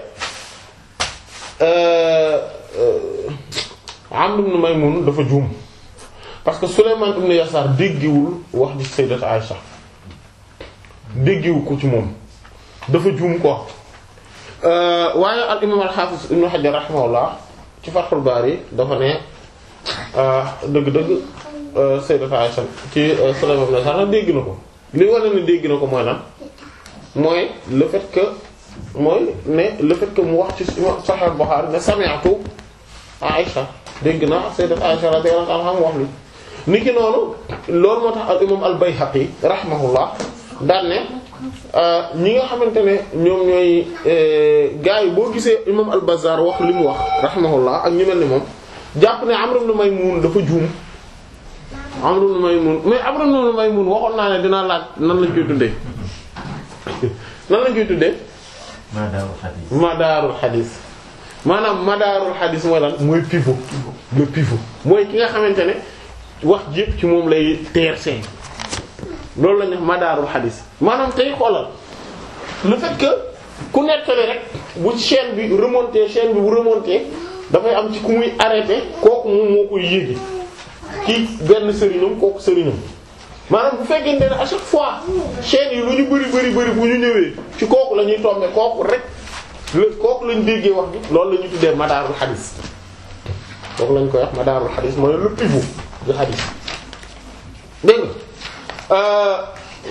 Amr ibn Maymun dafa juum parce que Sulayman ibn Yasar déggiwul wax ji Sayyidat Aisha déggiwu ko ci moom dafa juum ko waaye al imam al Hafiz Ibn Hajar rahimahullah ci Fathul Bari dafa ne dëgg-dëgg Sayyidat Aisha ci Sulayman ibn Yasar dégg na ko li wane ne dégg na ko mooy lan mooy le fait que mooy ne le fait que mu wax ci Sahih Bukhari ne sami'tu Aisha dégg naa Sayyidat Aisha radiyallahu anha mu wax li niki noonu loolu moo tax al imam al Bayhaqi rahimahullah daan ne ñi nga xamante ne ñoom ñooy gars yi boo gisee imam al Bazzar wax li mu wax rahimahullah ak ñu mel ni moom jàpp ne Amr ibn Maymun dafa juum Amr ibn Maymun mais Amr ibn Maymun waxoon naa ne dinaa laaj nan lañ koy tuddee nan lañ koy tuddee Madaarul Hadith. madaarul xadis maanaam madaarul xadis mooy lan mooy pivot le pivot mooy ki nga xamante ne wax jépp ci moom lay teersee loolu la ñu wax madaarul xadis maanaam tey xoolal le fait que ku nettali rek bu chaîne bi remonté chaîne bi bu remonté dafay am ci ku muy arrêté kooku moom moo koy yéegi ci benn sëriñam kooku sëriñam maanaam bu fekkente ne à chaque fois chaîne yi lu ñu bari bari bari bu ñu ñëwee ci kooku la ñuy tomber kooku rek la kooku lañ déggee wax bi loolu la ñu tuddee madaarul xadis kooku lañ koy wax madaarul xadis mooy le pivot du xadis dégg nga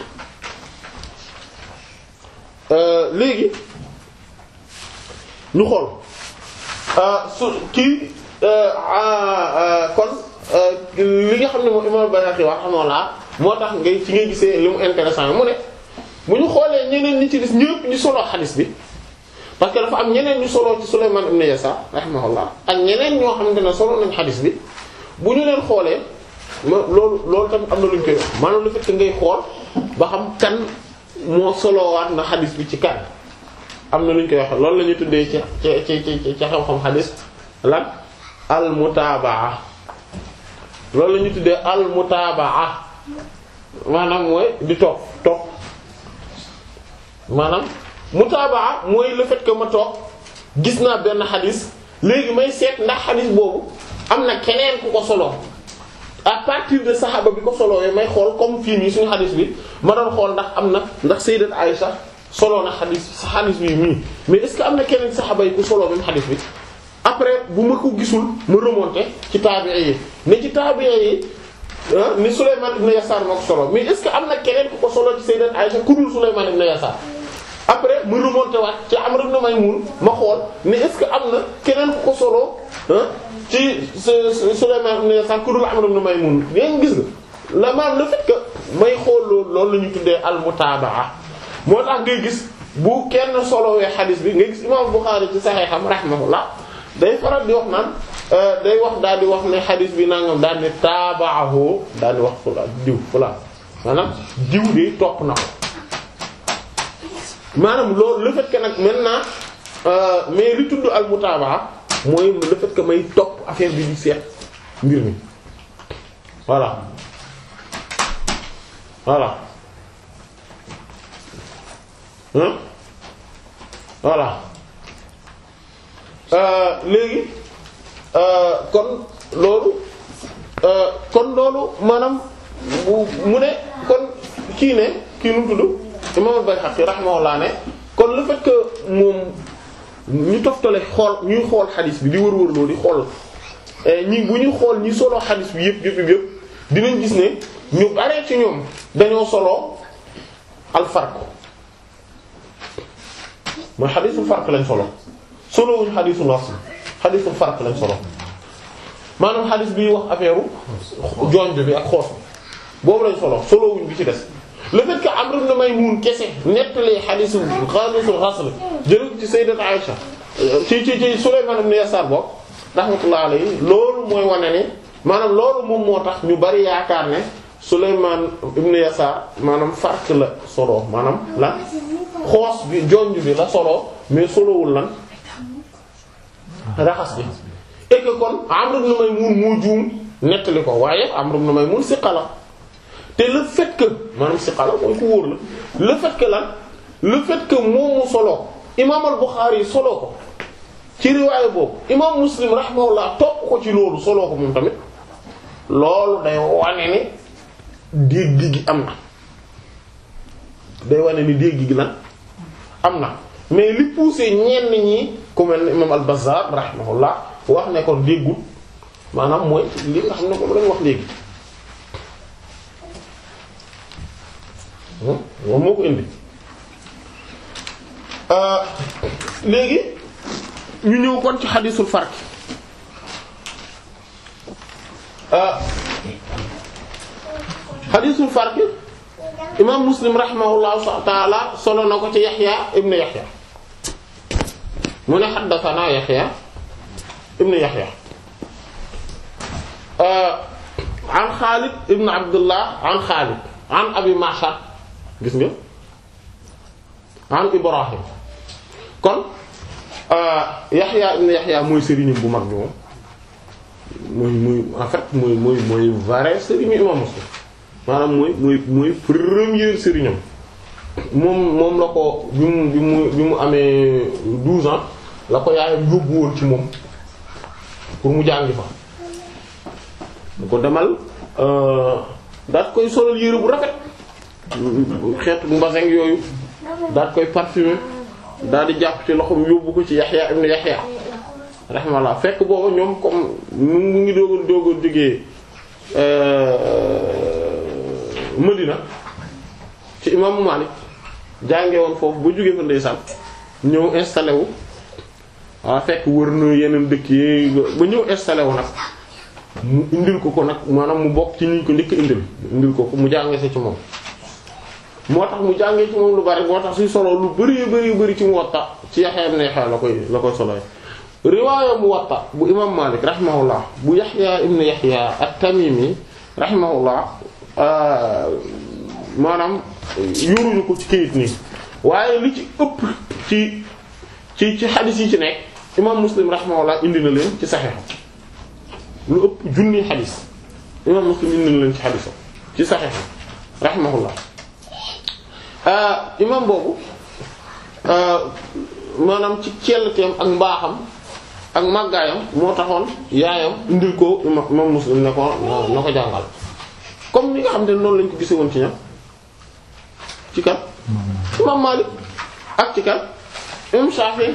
léegi ñu xool su kii kon li nga xam ne moom imam Bayhaqi wax xamoolaa moo tax ngay ci ngay gisee li mu intéressant mu ne bu ñu xoolee ñeneen ñi ci des ñëpp ñu solo xadis bi parce que dafa am ñeneen ñu solo ci Sulayman ibn Yasar rahimahullah ak ñeneen ñoo xamante ne solo nañ xadis bi bu ñu leen xoolee ma loolu loolu tamit am na lu ñu koy wax maanaam le fait que ngay xool ba xam kan moo solowaat na xadis bi ci kan am na lu ñu koy wax loolu la ñuy tuddee ci ci ci ci xam-xam xadis lan al mutaabaa loolu la ñuy tuddee al mutaabaa maanaam mooy di toog toog maanaam mutaabaa mooy le fait que ma toog gis naa benn xadis léegi may seet ndax xadis boobu am na keneen ku ko solo à partir de saxaaba bi ko solowee may xool comme fii nii suñu xadis bi ma doon xool ndax am na ndax sayyidat Aïcha solo na xadis xadis bi mii mais est-ce que am na keneen saxaaba yi ku solo même xadis bi après bu ma ko gisul ma remonter ci taabi'i yi ne ci taabi'i yi ni Sulayman ibn Yasar moo ko solo mais est-ce que am na keneen ku ko solo ci sayyidat Aïcha ku dul Sulayman ibn Yasar après mu remonté waat ci Amr ibn Maymun ma xool ne est-ce que am na keneen ku ko solo ah ci Sulaymaan ibn Yasaar ku dul Amr ibn Maymun yaa ngi gis nga la maam le fait que may xool loolu loolu la ñu tuddee al-mutaabaa moo tax ngay gis bu kenn solowee xadis bi ngay gis imaam Buxaari ci Saxiixam rahimahullah day faral di wax naan day wax daal di wax ne xadis bi nangam daal di taabaahu daal di wax fula diw fula maanaam diw de topp na ko maanaam loolu le fait que nag maintenant mais li tudd al mutaabaa mooy le fait que may topp affaire bi di seet mbir mi voilà voilà hein voilà léegi kon loolu kon loolu maanaam mu ne kon kii ne kii nu tudd imam al-Bayhaqi rahimahullah ne kon le fait que moom ñu toftale xool ñuy xool xadis bi di wër-wër loolu di xool ñi bu ñu xool ñi solo xadis bi yëpp yëpp yëpp dinañ gis ne ñu bare ci ñoom dañoo solo al-farq mooy xadisul farq lañ solo solo wuñ xadisul wasl xadisul farq lañ solo maanaam xadis bi wax affaire jonj bi ak xoos bi boobu lañ solo solo wuñ bi ci des le fait que Amr ibn Maymun kese nettalee xadisu xadisul xasl jël ci sayyidat Aisha ci ci ci Sulayman ibn Yasar bokk rahmatullah alayhi loolu mooy wane ne maanaam loolu moom moo tax ñu bari yaakaar ne Sulayman ibn Yasar maanaam farq la solo maanaam la xoos bi jonj bi la solo mais solowul lan raxas bi et que kon Amr ibn Maymun moo juum nettali ko waaye Amr ibn Maymun siqa la te le fait que maanaam siqa la mooy ku wóor la le fait que lan le fait que moom mu solo imaam al-Bukhari solo ko ci riwaaye boobu imaam Muslim rahimahullah topp ko ci loolu solo ko moom tamit loolu day wane ni dégg gi am na day wane ni dégg gi lan am na mais li poussé ñenn ñi ku mel ni imaam al-Bazzar rahimahullah wax ne kon déggul maanaam mooy li nga xam ne moom lañu wax léegi moom moo ko indi léegi ñu ñëw kon ci xadisul farq xadisul farq imam muslim rahimahullahu taala solo na ko ci yaxya ibnu yaxya mu ne xaddasanaa yaxya ibnu yaxya an xaalid ibnu abdullah an xaalid an abi mashar gis nga an ibrahim kon yaxya ibnu yaxya mooy sëriñam bu mag bi moom mooy mooy en fait mooy mooy mooy vrai sëriñu imam muslim maanaam mooy mooy mooy premier sëriñam moom moom la ko bi mu bi mu bi mu amee douze ans la ko yaayam yóbbu woon ci moom pour mu jàngi fa mu ko demal daat koy solal yére bu rafet xeetu mbasin yooyu daat koy parfumer daal di jàpp ci loxoom yóbbu ko ci Yaxya ibn Yaxya rahimahullah fekk booba ñoom comme mu ngi doogoon doogoon jógee Medina ci imaamu Malik jànge woon foofu ba jógee fa ndeysaan ñëw installé wu waaw fekk wër na yeneen dëkk yi ba ñëw installé wu nag mu indil ko ko nag maanaam mu bokk ci ñu ko njëkk indil indil ko ko mu jàngee sa ci moom moo tax mu jàngee ci moom lu bari moo tax suy solo lu bari bari bari ci Muwatta ci Yahya ibn Yahya la koy la koy solo riwaaya Muwatta bu imam Malik rahimahullah bu Yahya ibn Yahya at-Tamimi rahimahullah maanaam yoruñu ko ci kayit nii waaye li ci ëpp ci ci ci xadis yi ci nekk imam Muslim rahimahullah indi na leen ci Sahih lu ëpp junni xadis imam Muslim indi na leen ci xadisam ci Sahih rahimahullah imam boobu maanaam ci celteem ak mbaaxam ak màggaayam moo taxoon yaayam indil ko imam Muslim ne ko na ko jàngal comme ni nga xam ne noonu lañ ko gise woon ci ñam ci kan imam Malik ak ci kan imam Shafi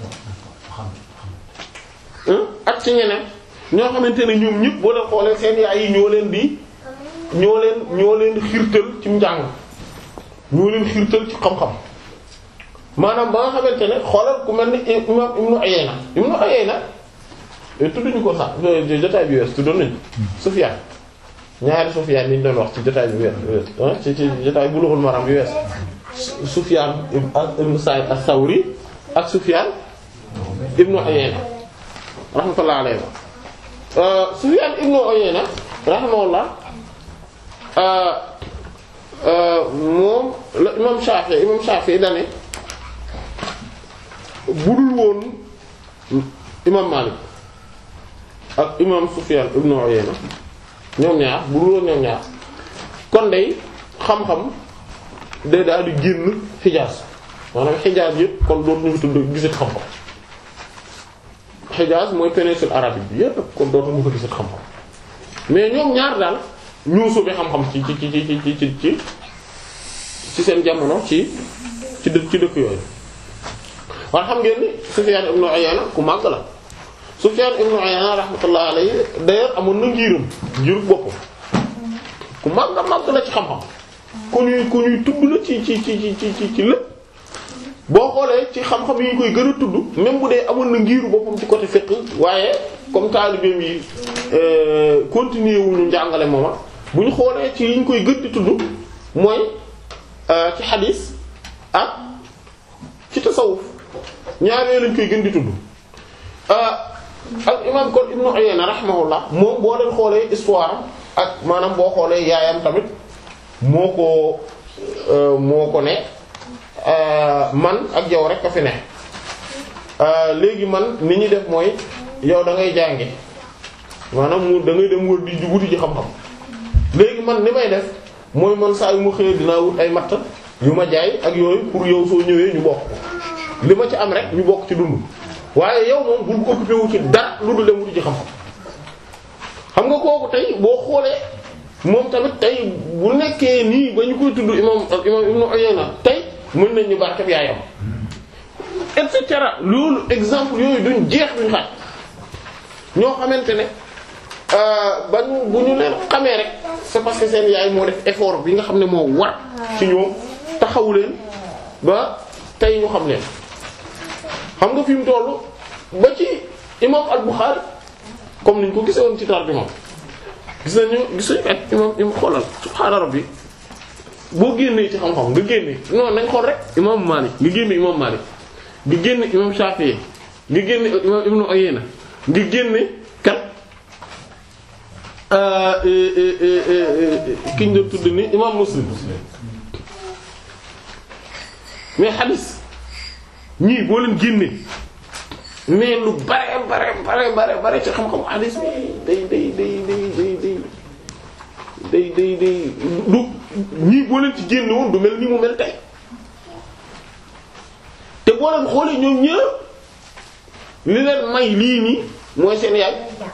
ak ci ñeneen ñoo xamante ne ñoom ñëpp boo leen xoolee seen yaay yi ñoo leen di ñoo leen ñoo leen xirtal ci njàng ñoo leen xirtal ci xam-xam maanaam ba nga xamante ne xoolal ku mel ni imam Ibnu Uyayna Ibnu Uyayna tudduñu ko sax jotaay bi wees tuddoon nañu Sufyaan ñaari Sufyaan yi ñu doon wax ci jotaay bi wees ci ci jotaay Bulughul Maram bi wees Sufyaan ibn Sa'id as-Sawri ak Sufyaan ibnu Uyayna rahmatullahi alayhi Sufyaan ibnu Uyayna rahimahullah moom la imam Shafi'i imam Shafi'i dane budul woon imam Malik ak imam Sufyan ibnu Uyayna ñoom ñaar budul woon ñoom ñaar kon day xam-xam day daal di génn Hijaz maanaam Hijaz yëpp kon dootuñu fi tudd gisat xam-xam Hijaz mooy péninsule arabique bi yëpp kon dootuñu ko gisat xam-xam mais ñoom ñaar daal ñoo soobee xam-xam ci ci ci ci ci ci ci ci seen jamono ci ci dëkk ci dëkk yooyu. waaye xam ngeen ni Sufyan ibn Uyayna ku màgg la Sufyan ibn Uyayna rahmatullah alayhi d'ailleurs amoon na ngiiram ngiru boppam ku màgg màgg la ci xam-xam ku ñuy ku ñuy tudd la ci ci ci ci ci ci lépp boo xoolee ci xam-xam yi ñu koy gën a tudd même bu dee amoon na ngiiru boppam ci côté fiqh waaye comme taalibeem yi continuer wuñu njàngale mooma bu ñu xoolee ci yi ñu koy gën di tudd mooy ci xadiis ak ci tasawuf ñaar yooyu lañ koy gën di tudd ak imam kon Ibnu Uyayna rahimahullah moom boo leen xoolee histoire ak maanaam boo xoolee yaayam tamit moo ko moo ko ne man ak yow rek a fi ne léegi man ni ñuy def mooy yow da ngay jàngi maanaam mu da ngay dem wër di wuti ji xam-xam léegi man ni may def mooy man saa yu ma xëyee dinaa wut ay matt yu ma jaay ak yooyu pour yow soo ñëwee ñu bokk li ma ci am rek ñu bokk ci dund waaye yow moom bul ko occupé wu ci dara lu dul dem wuti ci xam-xam xam nga kooku tey boo xoolee moom tamit tey bu nekkee nii ba ñu koy tudd imam ak imam Ibnu Uyayna tey mën nañ ñu barkeb yaayam et cetera loolu exemple yooyu duñ jeex duñ xaaj ñoo xamante ne ba ñu bu ñu leen xamee rek c'est parce que seen yaay moo def effort bi nga xam ne moo war ci ñoom taxawu leen ba tey ñu xam leen xam nga fi mu tollu ba ci imam al-Bukhari comme niñ ko gisee woon ci tarjuma gis nañu gis nañu ak imam imam xoolal subhaana rabbi boo génnee ci xam-xam nga génne non nañ xool rek imam Malik nga génne imam Malik nga génne imam Shafi'i nga génne imam Ibnu Uyayna nga génne kat ki ñu doon tudd ni imam Muslim mais hadis ñii boo leen génne mais lu bare bare bare bare bare ci xam-xam hadis bi day day day day day day day day du ñii boo leen ci génne woon du mel ni mu mel tey te boo leen xoolee ñoom ñëpp li leen may lii nii mooy seen yaay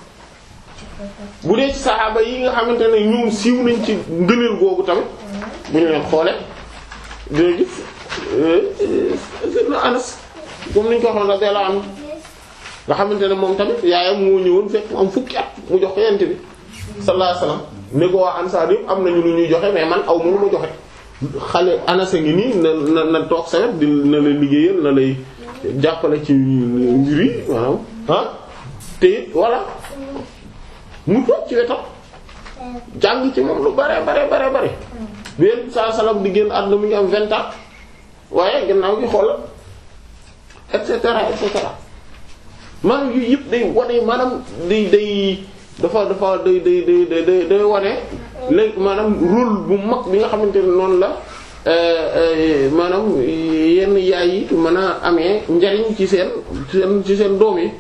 bu dee ci saxaaba yi nga xamante ne ñoom siiw nañ ci ngëneel googu tamit bu ñu leen xoolee dina gis Seydina Anas comme niñ ko waxoon radiyallahu anhu nga xamante ne moom tamit yaayam moo ñëwoon fekk mu am fukki at mu jox ko yent bi sallallahu alayhi wasallam ne ko waa ansaar yëpp am nañu lu ñuy joxe mais man aw mënu ma joxe xale Anas a ngi nii na na na toog sa wet di na lay liggéeyal na lay jàppale ci mbir yi maanaam ah te it voilà mu toog ci wetam jàng ci moom lu bare bare bare bare benn saa salam di génn àdduna mi ngi am vingt ans waaye gannaaw gi xoolal et cetera et cetera maanaam yu yëpp day wane maanaam day day dafa dafa day day day day day wane léegi maanaam rôle bu mag bi nga xamante ne noonu la maanaam yenn yaay yi mën a amee njariñ ci seen seen ci seen doom yi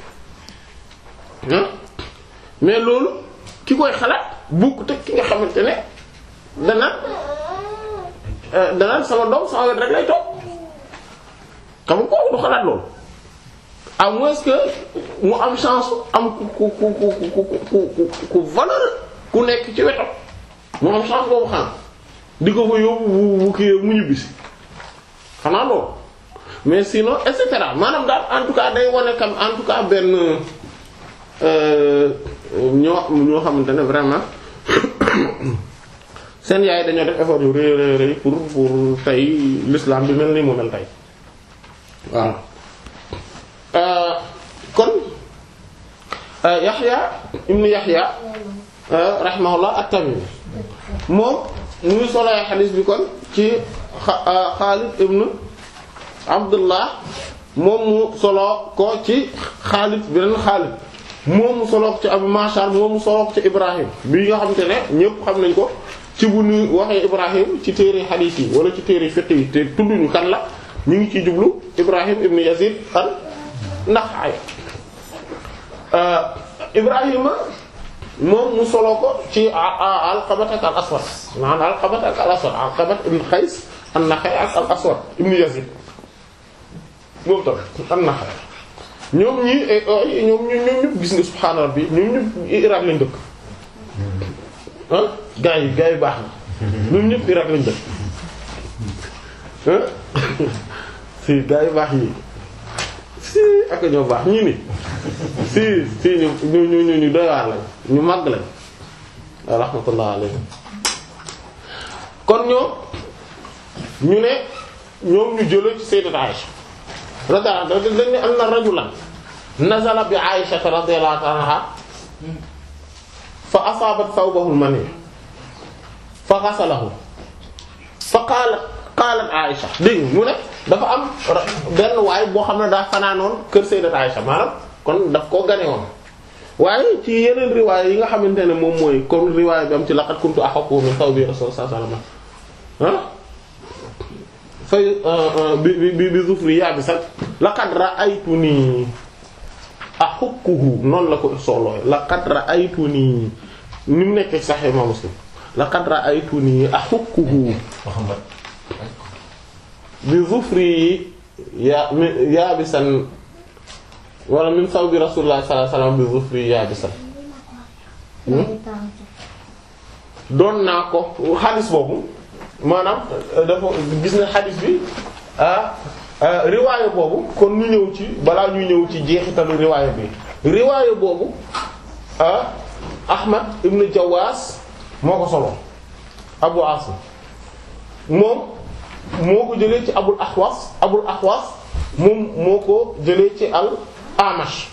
ah mais loolu ki koy xalaat bukk te ki nga xamante ne dana dana sama doom sama wet rek lay toog xam nga kooku du xalaat loolu à moins que mu am chance am ku ku ku ku ku ku ku valeur ku nekk ci wetam mu am chance boobu xam di ko fa yóbbu bu bu kii mu ñibbisi xanaa loolu mais sinon et cetera maanaam daal en tout cas day wane kam en tout cas benn ñoo ñoo xamante ne vraiment seen yaay dañoo def effort yu rëy rëy rëy pour pour tey l'islam bi mel ni mu mel tey waaw kon Yaxya ibn Yaxya rahimahullah at-Tamimi moom mu ngi soloy xadiis bi kon ci Xaalid ibn Abdullah moom mu solo ko ci Xaalid beneen Xaalid moom mu solo ko ci Abu Mashar moom mu solo ko ci Ibrahim bi nga xamante ne ñépp xam nañ ko ci bu ñu waxee Ibrahim ci téere xadiis yi wala ci téere fiqh yi te tudduñu kan la ñu ngi ciy jublu Ibrahim ibn Yazid an-Nakha'i Ibrahima moom mu solo ko ci Alqabat ak al-Aswad maanaam Alqabat ak al-Aswad Alqabat ibn Qays an-Nakha'i ak al-Aswad ibn Yazid moom tam an-Nakha'i ñoom ñi ñoom ñoom ñëpp gis nga subhaana rabbi ñoom ñëpp Irak lañ dëkk ah gaa yi gaa yi baax na ñoom ñëpp Irak lañ dëkk ah si gaa yi baax yi si ak ñoo baax ñii ni si si ñu ñu ñu ñu doy waar lañ ñu màgg lañ rahmatullah alayhi kon ñoom ñu ne ñoom ñu jëlee ci sayyidat Aisha radiyallahu anha dañ ne anna rajulan nazala bi Aisha radiyallahu anha fa asaabat thawbahu al-mani fa ghasalahu fa qaalat qaalat Aisha dégg mu ne dafa am benn waay boo xam ne daa fanaanoon kër sayyidat Aisha maanaam kon daf koo gane woon waaye ci yeneen riwaay yi nga xamante ne moom mooy comme riwaay bi am ci laqad kuntu ahaqqu min thawbi rasul sallallahu alayhi wasallam ah fay bi bi bi zufri yabisat laqad ra'aytuni ahukkuhu noonu la ko soolooy laqad ra'aytuni ni mu nekk Sahih Imam Muslim laqad ra'aytuni ahukkuhu Muhammad bi zufri ya yabisan wala min sawbi Rasulullah sallallahu alayhi wasallam bi zufri yabisan doon naa ko xadis boobu maanaam dafa gis na xadis bi ah riwaaya boobu kon ñu ñëw ci balaa ñu ñëw ci jeexitalu riwaaya bi riwaaya boobu ah Ahmad ibn Jawaas moo ko solo Abu Asim moom moo ko jëlee ci Abul Ahwas Abul Ahwas moom moo ko jëlee ci al Amash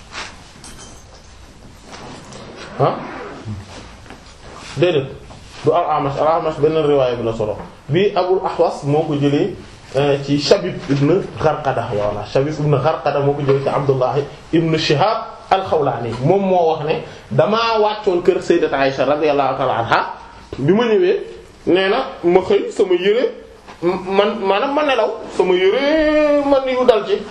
ah déedéet du al Amash al Amash benn riwaaya bi la solo bii Abul Ahwas moo ko jëlee ci Shabib ibn Gharqada walla Shabib ibn Gharqada moo ko jëlee ci Abdullah ibn Shihab al-Khawlani moom moo wax ne damaa wàccoon kër Sayyidat Aisha radiyallahu ta'ala anha bi ma ñëwee nee na ma xëy sama yére man maanaam ma nelaw sama yére man yu dal ci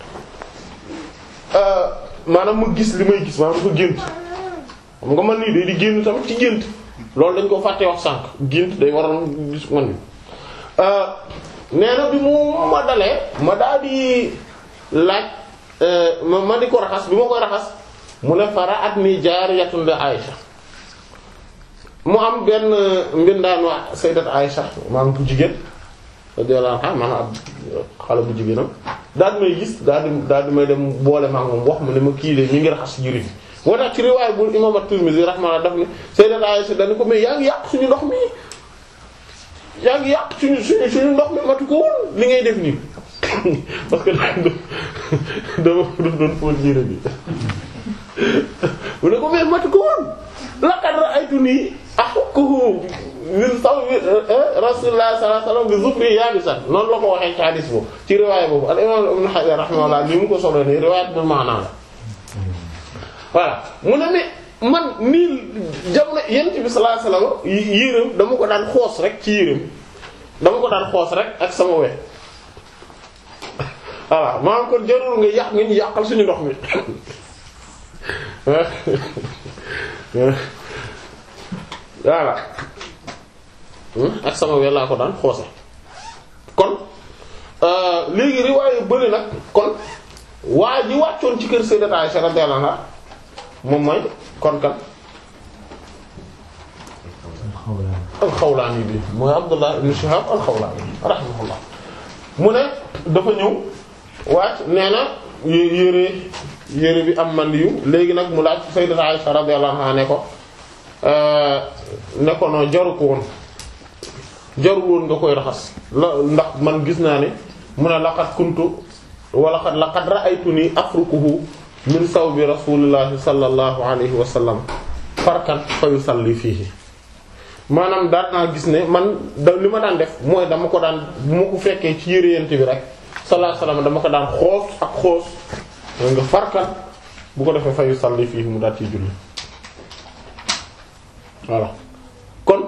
maanaam ma gis li may gis maanaam dafa gént xam nga man nii day di génn tamit ci gént loolu dañ ko fàtte wax sànq gént day waral gis man ni nee na bi mu ma dalee ma daal di laaj ma ma di ko raxas bi ma koy raxas mu ne fara at ni jaariyatun li Aïcha mu am benn mbindaan waa sayyidat Aïcha maanaam bu jigéen radiyallahu anha maanaam ab xale bu jigéenam daal di may gis daal di daal di may dem boole maa moom wax mu ne ma kii de ñu ngi raxas yëre bi moo tax ci riwaay bu imam at-Tirmidhi rahmaani daf ne sayyidat Aïcha dañu ko mais yaa ngi yàq suñu ndox mi yaa ngi yàq suñu suñu suñu ndox mi matu ko woon li ngay def nii parce que dama doon fóot yére bi mu ne ko mais matu ko woon laqad ra'aytuni ahukkuhu min sawbi rasulullah sallallahu alayhi wasallam bi zufri yabisan noonu la ko waxee ci hadis boobu ci riwaaya boobu al imam ibn Hajar rahimahullah ni mu ko solo nii riwaayat bi maanaa la voilà mu ne mais man nii jamono yent bi sallallahu alayhi wasallam yéreem dama ko daan xoos rek ci yéreem dama ko daan xoos rek ak sama we voilà maanaam kon jarul nga yàq nga ñu yàqal suñu ndox mi voilà ak sama we laa ko daan xoose kon léegi riwaaye bëri nag kon waa ji wàccoon ci kër Sayyidat Aisha radiyallahu anha moom mooy kon kan alxawlaani bi mooy Abdullah ibn Shihab alxawlaani rahimahullah mu ne dafa ñëw wàcc nee na yére yére bi am man yu léegi nag mu laaj Sayyidat Aisha radiyallahu anha ne ko ne ko noo jaru ko woon jaru woon nga koy raxas la ndax man gis naa ne mu ne laqad kuntu wala qad laqad ra'aytuni afrukuhu min sawbi rasulillahi sallallahu alayhi wa sallam farkan fa yusalli fiihi maanaam daan naa gis ne man da li ma daan def mooy dama ko daan bu ma ko fekkee ci yére yent bi rek sallallahu alayhi wa sallam dama ko daan xoos ak xoos mooy nga farkan bu ko defee fa yusalli fiihi mu daal ciy julli voilà kon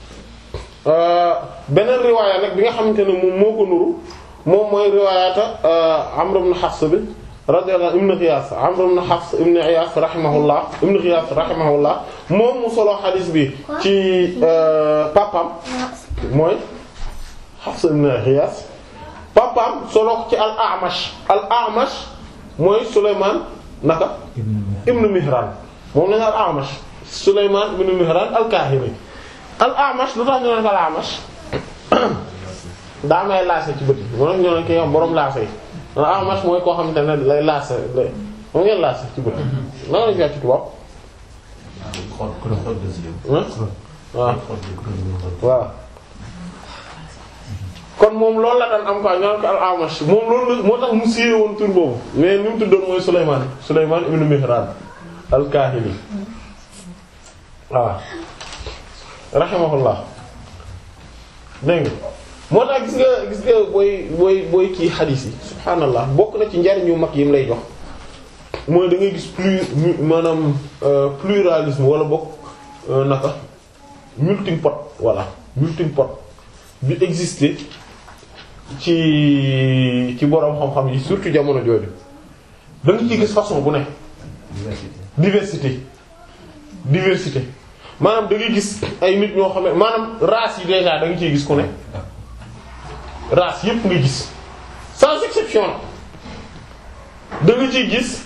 beneen riwaaya nag bi nga xamante ne moom moo ko nuru moom mooy riwaayata Amr ibn Hafs bi radiyallahu ibn Ghiyaas Amr ibn Hafs ibn Ghiyaas rahimahullah ibn Ghiyaas rahimahullah moom mu solo xadiis bi ci papam mooy Hafs ibn Ghiyaas papam solo ko ci al-A'mash al-A'mash mooy Sulaymaan naka ibn Mihraan moom lañu al-A'mash Sulaymaan ibn Mihraan al-Kaahili al-A'mash lu tax ñu naan ko al-A'mash daa may laase ci bët yi moo tax ñu naan ko yow borom laase yi al-A'mash mooy koo xamante ne lay laase lay moom ngeen laase ci bët yi nan la ñu ci tubaab. xool xool des yëpp. waaw waaw. kon moom loolu la daan am quoi ñu naan ko al-A'mash moom loolu la moo tax mu siiwee woon tur boobu mais ni mu tuddoon mooy Sulaymaan Sulaymaan ibn Mihraan al-Kaahili waaw. rahimahullah dégg nga moo tax gis nga gis nga booy booy booy kii xadiis yi subhaanallah bokk na ci njariñ yu mag yi mu lay jox mooy da ngay gis plus maanaam pluralisme wala bokk naka melting pot voilà melting pot bi exister ci ci boroom xam-xam yi surtout jamono jooju da nga ciy gis façon bu ne diversité diversité maanaam da ngay gis ay nit ñoo xam ne maanaam race yi déjà da nga ciy gis ku ne race yépp nga gis sans exception da nga ciy gis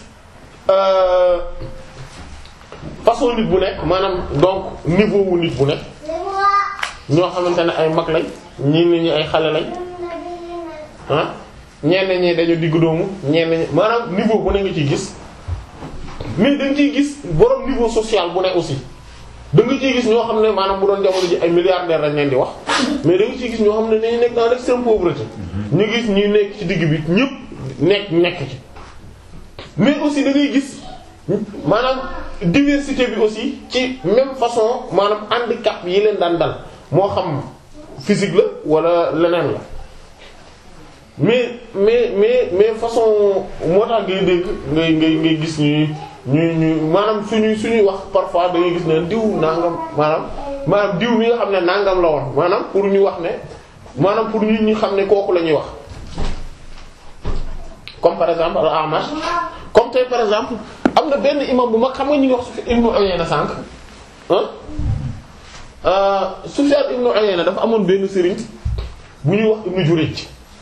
façon nit bu nekk maanaam donc niveau wu nit bu nekk ñoo xamante ne ay mag lañ ñii nit ñi ay xale lañ ah ñenn ñi dañu diggu doomu ñenn ñi maanaam niveau bu ne nga ciy gis mais da nga ciy gis borom niveau social bu ne aussi. da nga ciy gis ñoo xam ne maanaam bu doon jamono ji ay milliardaires lañ leen di wax mais da nga ciy gis ñoo xam ne dañu nekk dans l'extrême pauvreté ñu gis ñi nekk ci digg bi ñëpp nekk nekk ci mais aussi da ngay gis maanaam diversité bi aussi ci même façon maanaam handicap yi leen daan dal moo xam physique la wala leneen la mais mais mais mais façon moo tax ngay dégg ngay ngay ngay gis ñuy ñu ñu maanaam suñuy suñuy wax parfois da ngay gis ne diw nangam maanaam maanaam diw mi nga xam ne nangam la woon maanaam pour ñu wax ne maanaam pour ñu ñu xam ne kooku la ñuy wax comme par exemple al-Amash comme tey par exemple am na benn imam bu mag xam nga ñu ngi wax Sufyan ibn Uyayna sànq ah Sufyan ibn Uyayna dafa amoon benn sëriñ bu ñuy wax Ibn Jurayj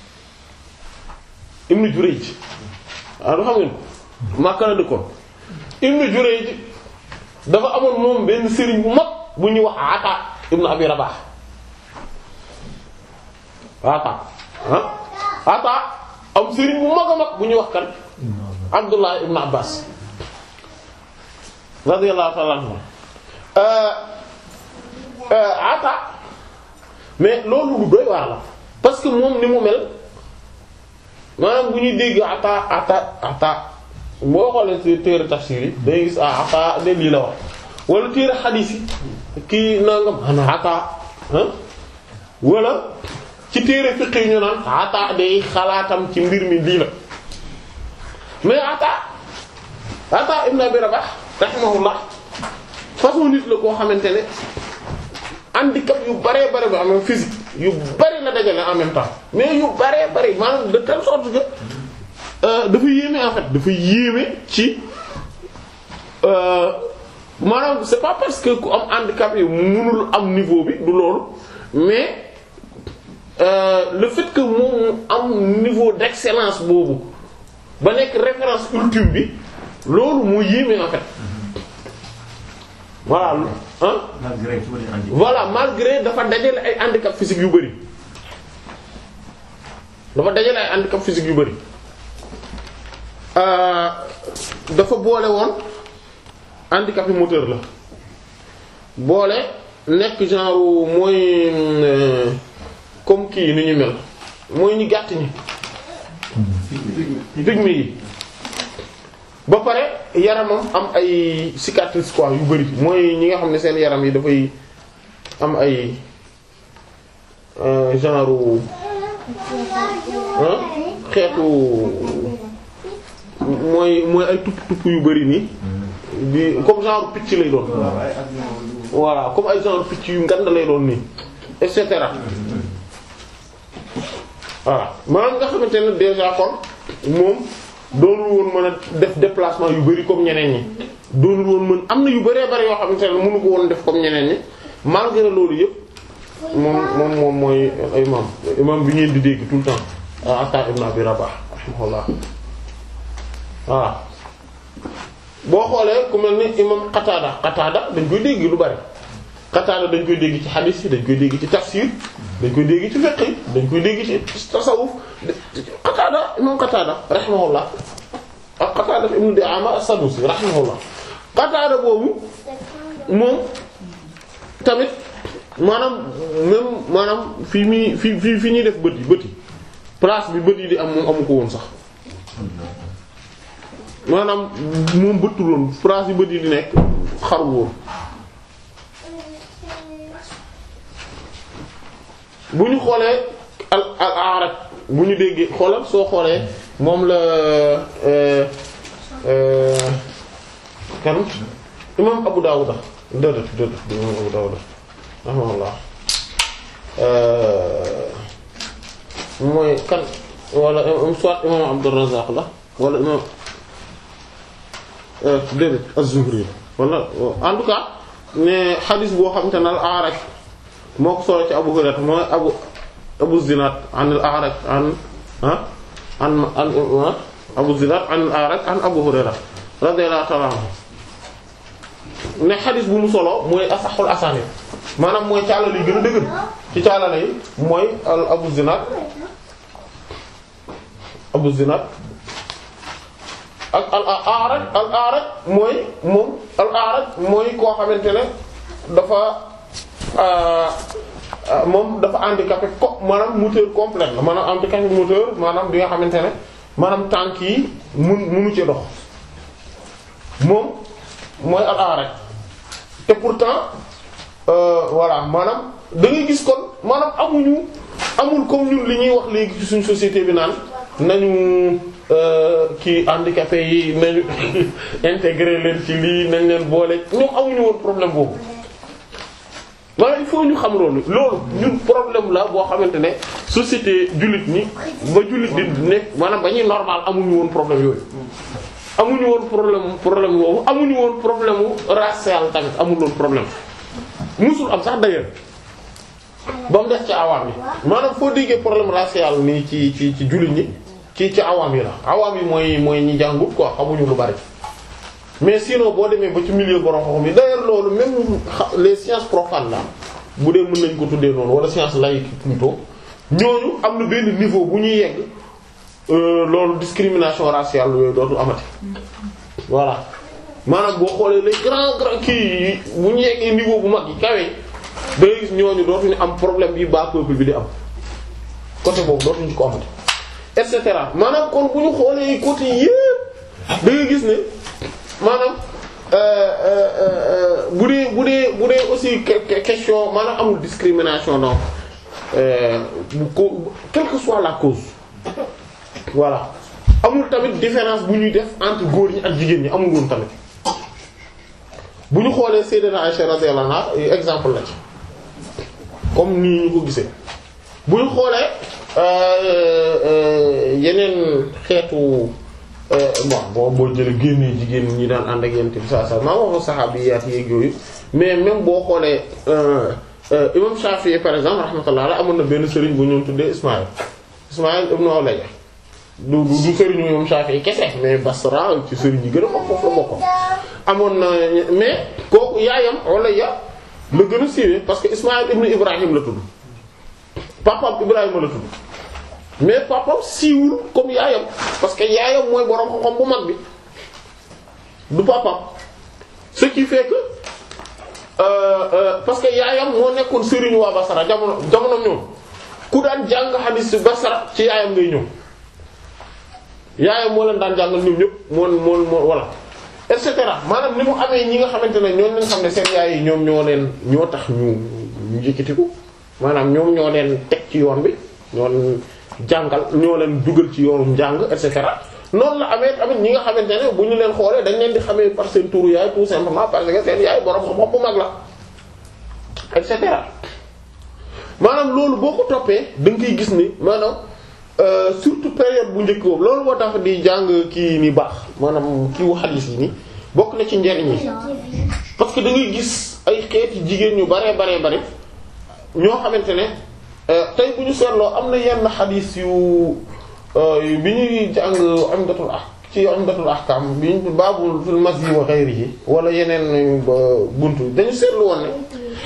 Ibn Jurayj waaw du xam ngeen ko Makka la dëkkoon Ibn Jurayj dafa amoon moom benn sëriñ bu mag bu ñuy wax Ata ibn Abi Rabah Ata ah Ata am sëriñ bu mag a mag bu ñuy wax kan Abdullah ibn Abbas radiyallahu ta'ala anhu Ata mais loolu lu doy waar la parce que moom ni mu mel maanaam bu ñuy dégg Ata Ata Ata boo xoolee ci téere tafsir yi day gis ah Ata de lii la wax wala téere xadiis yi kii nangam ana Ata ah wala ci téere fiqh yi ñu naan Ata day xalaatam ci mbir mi lii la mais Ata Ata ibn Abi Rabah rahimahullah façon nit la koo xamante ne handicap yu bare bare ba am physique yu bari la dajale en même temps mais yu bare bari maanaam de telle sorte que dafa yéeme en fait dafa yéeme ci maanaam c'est pas parce que ku am handicap yi mënul am niveau bi du loolu mais le fait que moom am niveau d'excellence boobu ba nekk référence ultime bi loolu moo yéeme en fait voilà hein malgré tout les handicaps. voilà malgré dafa dajale ay handicap physique yu bari dafa dajale ay handicap physique yu bari dafa boole woon handicap yi moteur la boole nekk genre mooy comme kii ni ñu mel mooy ñu gàtt ñi pygmée yi ba pare yaramam am ay cicatrices quoi yu bari mooy ñi nga xam ne seen yaram yi dafay am ay euh, genre ah xeetu mooy mooy ay tupp tupp yu bari nii di comme genre picc lay doon voilà comme ay genre picc yu ngand lay doon nii et cetera voilà maanaam nga xamante ne déjà kon moom doonul woon mën a def déplacement yu bari comme ñeneen ñi doonul woon mën am na yu bëree bëri yoo xamante ne mënu ko woon def comme ñeneen ñi malgré loolu yëpp moom moom moom mooy imam imam bi ngeen di dégg tout le temps Ata ibn Abi Rabah rahimahullah voilà boo xoolee ku mel ni imam Qatada Qatada dañ koy dégg lu bari Qatada dañ koy dégg ci hadith yi dañ koy dégg ci tafsir dañ koy dégg ci fiqh yi dañ koy dégg ci tasawuf Qatada imam Qatada rahimahullah ak Qatada ibn Di'ama as-Sadusi rahimahullah Qatada boobu moom tamit maanaam même maanaam fi muy fi fi fi ñuy def bët yi bët yi place bi bët yi di am moom amu ko woon sax maanaam moom bëttul woon place yi bët yi di nekk xarul woon bu ñu xoolee al al aarak bu ñu déggee xoolal soo xoolee moom la euh euh kan imam Abu Dawud dëdët dëdët imam Abu Dawud rahimahullah mooy kan wala soit imam Abdurrazzaq la wala imam déedéet Az-Zuhri wala en tout cas ne xadis boo xam te ne al-A'raj moo ko solo ci Abu Hurayra mooy Abu Abu Zinad an al-A'raj an ah an an Abu Zinad an al-A'raj an Abu Hurayra radiyallahu ta'ala anhu ne xadis bu mu solo mooy asaxul asaanid maanaam mooy caalale yi gën a dëgër ci caalale yi mooy al Abu Zinad Abu Zinad ak al A'raj al A'raj mooy moom al A'raj mooy koo xamante ne dafa moom dafa handicapé ko maanaam moteur complet la maanaam handicapé moteur maanaam bi nga xamante ne maanaam tànk yi mun munu ci dox moom mooy al A'raj te pourtant voilà maanaam da ngay gis kon maanaam amuñu amul comme ñun li ñuy wax léegi ci suñu société bi naan nañu kii handicapé yi nañu intégrer leen ci lii nañ leen boole ñoom amuñu woon problème boobu maanaam il faut ñu xam loolu loolu ñun problème la boo xamante ne société jullit ñi ba jullit di nekk maanaam ba ñuy normal amuñu woon problème yooyu amuñu woon problème problème boobu amuñu woon problème wu racial tamit amul woon problème musul am sax d'ailleurs ba mu des ci awaam yi maanaam foo déggee problème racial nii ci ci ci jullit ñi ci ci awaam yi la awaam yi mooy mooy ñi jàngut quoi xamuñu lu bari mais sinon boo demee ba ci milieu borom xam-xam yi d'ailleurs loolu même les sciences profanes là bu dee mën nañ ko tuddee noonu wala science laïque plutôt ñooñu am na benn niveau bu ñuy yegg loolu discrimination raciale yooyu dootul amati voilà maanaam boo xoolee les grands grands kii bu ñu yeggee niveau bu mag yi kawe da ngay gis ñooñu dootuñu am problème bi bas peuple bi di am côté boobu dootuñu ko amati et cetera maanaam kon bu ñu xoolee côté yépp da ngay gis ne maanaam bu dee bu dee bu dee aussi question maanaam amul discrimination donc bu ko quelle que soit la cause voilà amul tamit différence bu ñuy def entre góor ñi ak jigéen ñi amul woon tamit bu ñu xoolee Sayyidina Aisha radiyallahu anha exemple la ci comme nii ñu ko gisee bu ñu xoolee yeneen xeetu bon boo boo jëlee génnee jigéen ñi daan ànd ak yent bi saa saa maa wax saxaabiyaat yeeg yooyu mais même boo xoolee imam Shafi'i par exemple rahmatullah ala amoon na benn sëriñ bu ñu tuddee Ismaïl Ismaïl ibn Ulayya du du du sëriñu imam Shafi'i kese mais Basra ci sëriñ yi gën a mag foofu la bokkoon amoon na mais kooku yaayam Ulayya la gën a siiwee parce que Ismaïl ibn Ibrahim la tudd papam Ibrahima la tudd mais papam siiwul comme yaayam parce que yaayam mooy borom xam-xam bu mag bi du papam ce qui fait que euh, euh, parce que yaayam moo nekkoon sëriñu waa Basra jamono jamono ñoom ku daan jàng xadiis ci Basra ci yaayam ngay ñëw yaayam moo leen daan jàngal ñoom ñëpp moon moon moo voilà et cetera maanaam ni mu amee ñi nga xamante ne ñoom lañ xam ne seen yaay yi ñoom ñoo leen ñoo tax ñu ñu yëkkatiku maanaam ñoom ñoo leen teg ci yoon bi ñoo leen jàngal ñoo leen dugal ci yoonu njàng et cetera noonu la amee tamit ñi nga xamante ne bu ñu leen xoolee dañ leen di xamee par seen turu yaay tout simplement parce que seen yaay borom xam-xam bu mag la et cetera maanaam loolu boo ko toppee da nga koy gis ni maanaam euh, surtout période bu njëkk boobu loolu moo tax di jàng kii ni baax maanaam kii wu xadiis yi ni bokk na ci njariñ yi parce que da ngay gis ay xeeti jigéen ñu baree baree bare ñoo xamante ne euh, tey bu ñu seetloo am na yenn xadiis yu euh, bi ñuy jàng umdatul ah ci umdatul ahkam bi ñu baabul fil masyi wa ghayrihi wala yeneen buntu dañu seetlu woon ne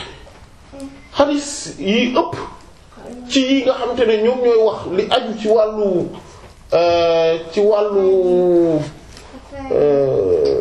xadis yi ëpp ci yi nga xamante ne ñoom ñooy wax li aju ci wàllu euh, ci wàllu euh,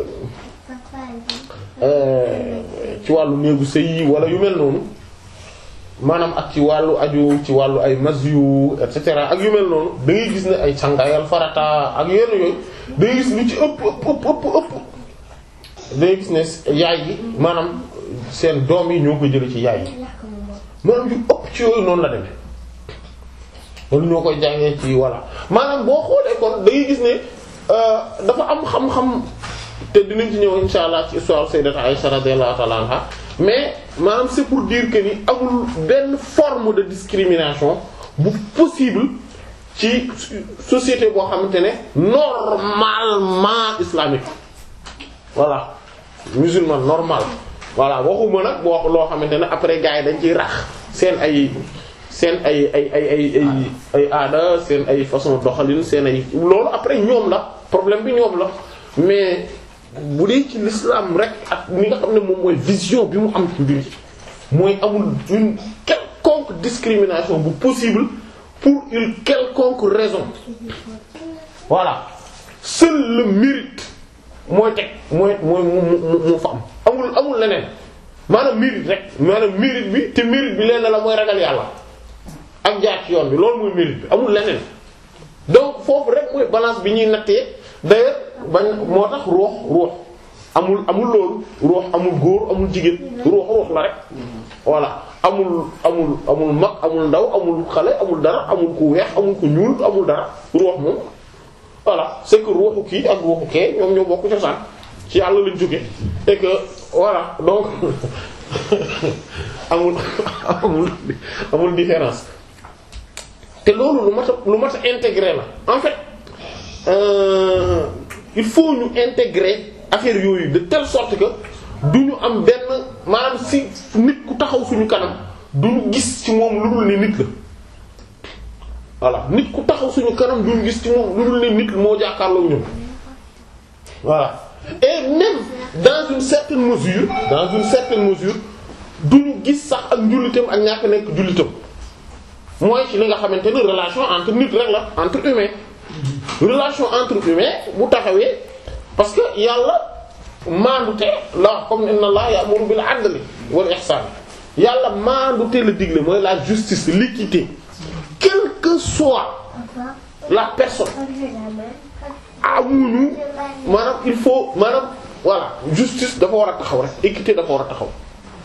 euh, ci wàllu néegu sëy yi wala yu mel noonu maanaam ak ci wàllu aju ci wàllu ay masyu et cetera ak yu mel noonu da ngay gis ne ay càngaayal farata ak yenn yooyu da ngay gis lu ci ëpp ëpp ëpp ëpp ëpp da ngay gis ne yaay yi maanaam seen doom yi ñoo ko jële ci yaay yi maanaam yu ëpp ci yooyu noonu la demee wala ñoo koy jàngee ci voilà maanaam boo xoolee kon da ngay gis ne dafa am xam-xam te dinañ ci ñëw insha allah ci histoire sayyidat Aisha radiyallahu ta'ala anha mais maanaam c'est pour dire que ni amul benn forme de discrimination bu possible ci société boo xamante ne normalement islamique voilà musulman normal voilà waxuma nag boo loo xamante ne après gars yi dañ ciy rax seen ay seen ay ay ay ay ay ay aada seen ay façon doxalin seen ay loolu après ñoom la problème bi ñoom la mais bu dee ci l'islam rek ak ni nga xam ne moom mooy vision bi mu am ci mbir mooy amul une quelconque discrimination bu possible pour une quelconque raison voilà seul le mérite mooy teg mooy mooy mu mu fa am amul amul leneen maanaam mérite rek maanaam mérite bi te mérite bi lenn la mooy ragal yàlla ak jaar ci yoon bi loolu mooy mérite bi amul leneen donc foofu rek mooy balance bi ñuy nattee d'ailleurs bañ moo tax ruux ruux amul amul loolu ruux amul góor amul jigéen ruux ruux la rek voilà amul amul amul mag amul ndaw amul xale amul dara amul ku weex amul ku ñuul amul dara ruux moom voilà c'est que ruuxu kii ak ruuxu kee ñoom ñoo bokk cosaan ci yàlla lañ jóge et que voilà donc amul amul amul différence te loolu lu mat a lu mat a intégrer la en fait euh, il faut ñu intégrer affaire yooyu de telle sorte que du ñu am benn maanaam si nit ku taxaw suñu kanam du ñu gis ci moom lu dul ne nit la voilà nit ku taxaw suñu kanam du ñu gis ci moom lu dul ne nit moo jàkkaarloo ñun voilà et même dans une certaine mesure dans une certaine mesure du ñu gis sax ak njullitam ak ñàkk nekk jullitam mooy ci li nga xamante ni relation entre nit rek la entre humain relation entre humain bu taxawee parce que yàlla maandute la comme inna Allah ya'muru bil 'adli wal ihsan yàlla maandute la digle mooy la justice l'équité quelle que soit la personne amuñu maanaam il faut maanaam voilà justice dafa war a taxaw rek équité dafa war a taxaw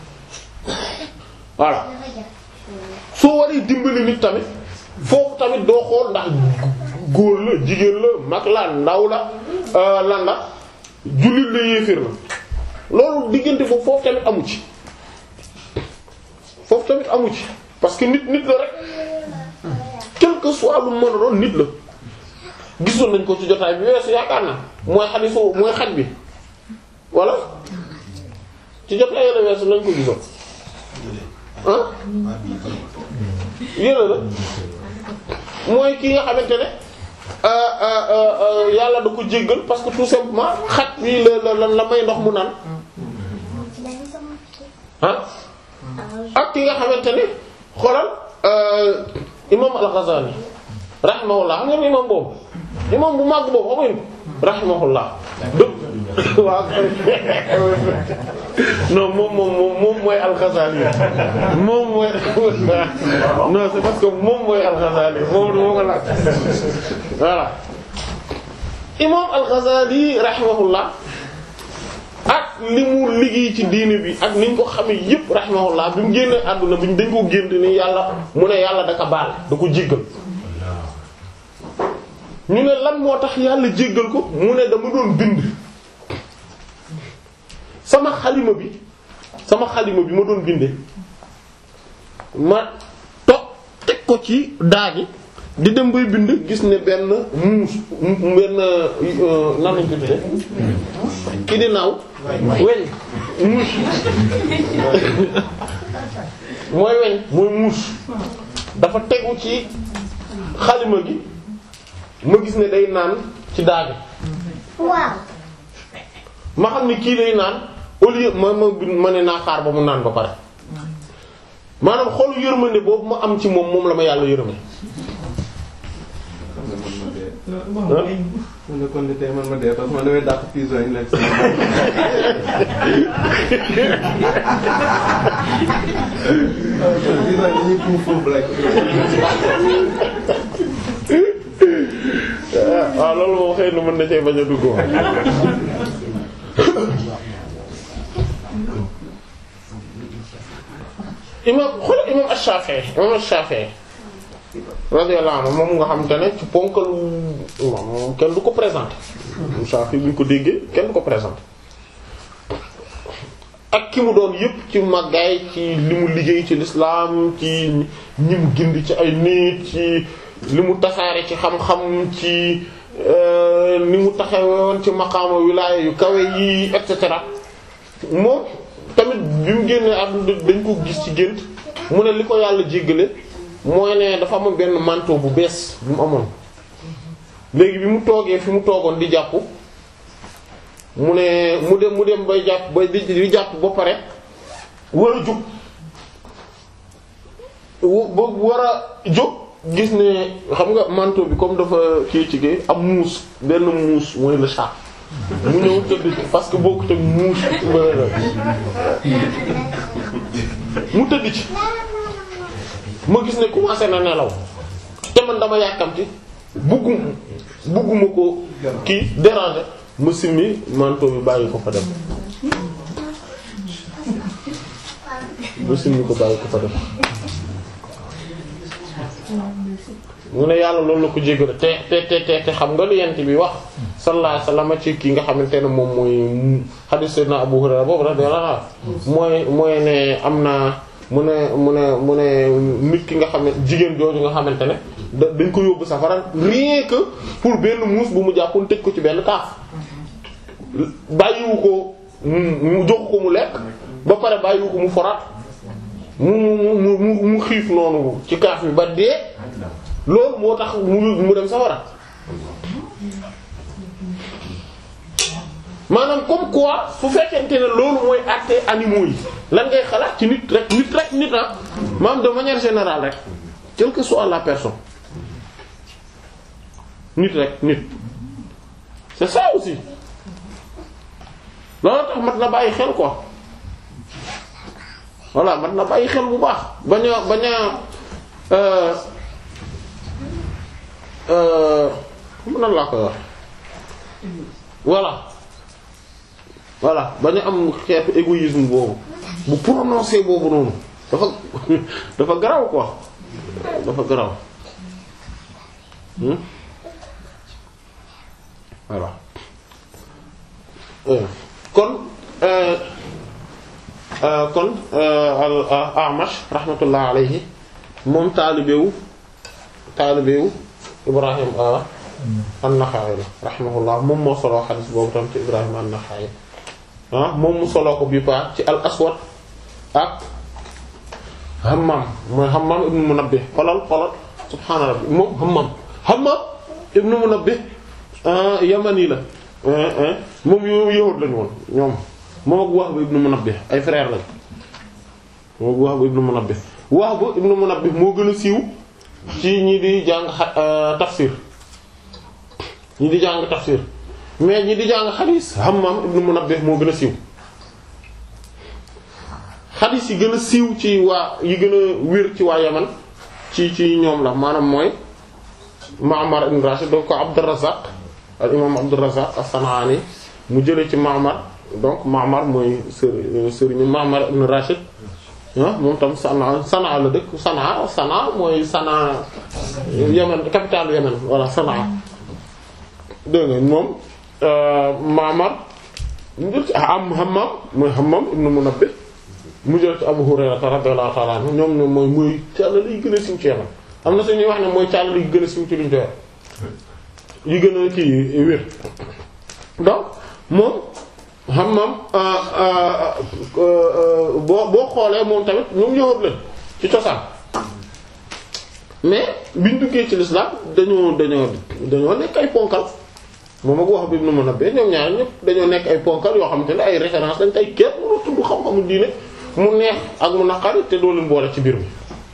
voilà soo waree dimbali nit tamit foofu tamit doo xool ndax góor la jigéen la mag la ndaw la lan la jullit la yéeféer la loolu diggante foofu foofu tamit amu ci foofu tamit amu ci parce que nit nit la rek quel que soit lu mën a doon nit la gisoon nañ ko ci jotaay bi weesu yaakaar na mooy xadisu mooy xaj bi walla ci jotaay la weesu lañ ko gisoon ah yële la mooy ki nga xamante ne yàlla da ko jéggal parce que tout simplement xaj bi la la la may ndox mu naan ah ak ki nga xamante ne xoolal imam al-Ghazali rahimahullah xam ngeen imam boobu imam bu màgg boobu xamuñ ko rahimahullah waaw non moom moom moom mooy al-Ghazali moom mooy non c'est parce que moom mooy al-Ghazali moom moo ko laaj voilà imam al-Ghazali rahimahullah ak li mu liggéey ci diine bi ak niñ ko xamee yépp rahimahullah bi mu génnee àdduna bi dañ ko gént ni yàlla mu ne yàlla da ko baal da ko jéggal ñu ne lan moo tax yàlla jéggal ko mu ne dama doon bind sama xalima bi sama xalima bi ma doon bindee ma toog teg ko ci daagi di dem bay bind gis ne benn muus benn nan lañ ko tuddee ki di naaw weñ muus mooy weñ mooy muus dafa tegu ci xalima gi ma gis ne day naan ci daagi waaw ma xam ne kii day naan au lieu ma ma ma ne naa xaar ba mu naan ba pare maanaam xolu yërmande boobu ma am ci moom moom la ma yàlla yërëme man de kon de tey man ma dee parce que man damay dàq prison yi nekk si prison yi dañuy tuuf foofu rek. waaw loolu moom xëy na mën na cee bañ a dugg imam xoolal imam Ash-Shafi'i imam Ash-Shafi'i radiyallahu anhu moom nga xam te ne ci ponkal moom kenn du ko présenté imam Shafi'i bu ñu ko déggee kenn du ko présenté ak ki mu doon yépp ci màggaay ci li mu liggéey ci l'islam ci ñi mu gindi ci ay nit ci li mu tasaare ci xam-xam ci ni mu taxawoon ci maqaama wilaaya yu kawe yi et cetera moom tamit bi mu génnee àdduna dañ ko gis ci gént mu ne li ko yàlla jéggale mooy ne dafa amoon benn manteau bu bees bu mu amoon léegi bi mu toogee fi mu toogoon di jàpp mu ne mu dem mu dem bay jàpp bay di di jàpp ba pare war a jóg ba war a jóg gis ne xam nga manteau bi comme dafa kii ci gi am muus benn muus mooy le chat mu ñëw tëdd ci parce que bokkut ak muus mu tëdd ci ma gis ne commencé na nelaw te man dama yàkkamti buggu bugguma ko kii déranger ma simmi manteau bi bàyyi ko fa dem ma simmi ko bàyyi ko fa dem mu ne yàlla loolu la ko jéggale te te te te te xam nga lu yent bi wax sallallahu alayhi wasallam ci ki nga xamante ne moom mooy hadith sayyidina Abu Hurayra boobu radiyallahu anhu mooy mooy ne am na mu ne mu ne mu ne nit ki nga xam ne jigéen jooju nga xamante ne da dañ ko yóbbu safara rien que pour benn muus bu mu jàppoon tëj ko ci benn kaaf bàyyiwu ko mu jox ko mu lekk ba pare bàyyiwu ko mu forat mu mu mu mu mu xiif noonu ci kaaf bi ba dee loolu moo tax mu mu dem safara maanaam comme quoi fu fekkente ne loolu mooy àtte animaux yi lan ngay xalaat ci nit rek nit rek nit ah maanaam de manière générale rek quelle que soit la personne nit rek nit c'est ça aussi loolu tax mat na bàyyi xel quoi voilà mat na bàyyi xel bu baax bañ a bañ a nan laa koy wax voilà voilà bañ a am xeetu égoïsme boobu bu prononcé boobu noonu dafa dafa garaw quoi dafa garaw voilà kon kon al Amash rahmatullah alayhi moom taalibewu taalibewu Ibrahim an-Naxa'i la rahimahullah moom moo soloo xadis boobu tam ci Ibrahim an-Naxa'i ah moom mu soloo ko bi paa ci al aswad ak Hammam mooy Hammam ibnu Munabbih xolal xolal subhaana rabbi moom Hammam Hammam ibnu Munabbih yamani la moom yow yahud lañu woon ñoom moom ak Wahb ibnu Munabbih ay frère lañ moom ak Wahb ibnu Munabbih Wahb ibnu Munabbih moo gën a siiw ci ñi di jàng tafsir ñi di jàng tafsir mais ñi di jàng xadiis Hammam ibnu Munabbih moo gën a siiw xadiis yi gën a siiw ci waa yi gën a wér ci waa Yaman ci ci ñoom la maanaam mooy Ma'mar ibn Rashid donc ko Abdurrazzaq al imam Abdurrazzaq as-San'ani mu jëlee ci Ma'mar donc Ma'mar mooy sër sëriñu Ma'mar ibn Rashid ah moom tam Sanaa Sanaa la dëkk Sanaa Sanaa mooy Sanaa Yemen capitale Yemen voilà Sanaa dégg nga moom Ma'mar mu jël ci am Hammam mooy Hammam ibn Munabbih mu jël ci Abu Hurayra radiyallahu ta'ala anhu ñoom ñoom mooy mooy càll yi gën a sim ci Yemen am na suñuy wax ne mooy càll yi gën a sim ci luñ joxe yi gën a kii wér donc moom Hammam boo boo xoolee moom tamit ñoom yowat leen ci cosaan mais biñ duggee ci l'islam dañoo dañoo dañoo nekk ay ponkal moom ak wax bi nu mën a bee ñoom ñaar ñëpp dañoo nekk ay ponkal yoo xamante ne ay référence lañ tey kenn mënu tudd xam-xamu diine mu neex ak mu naqari te doo leen boole ci biir mi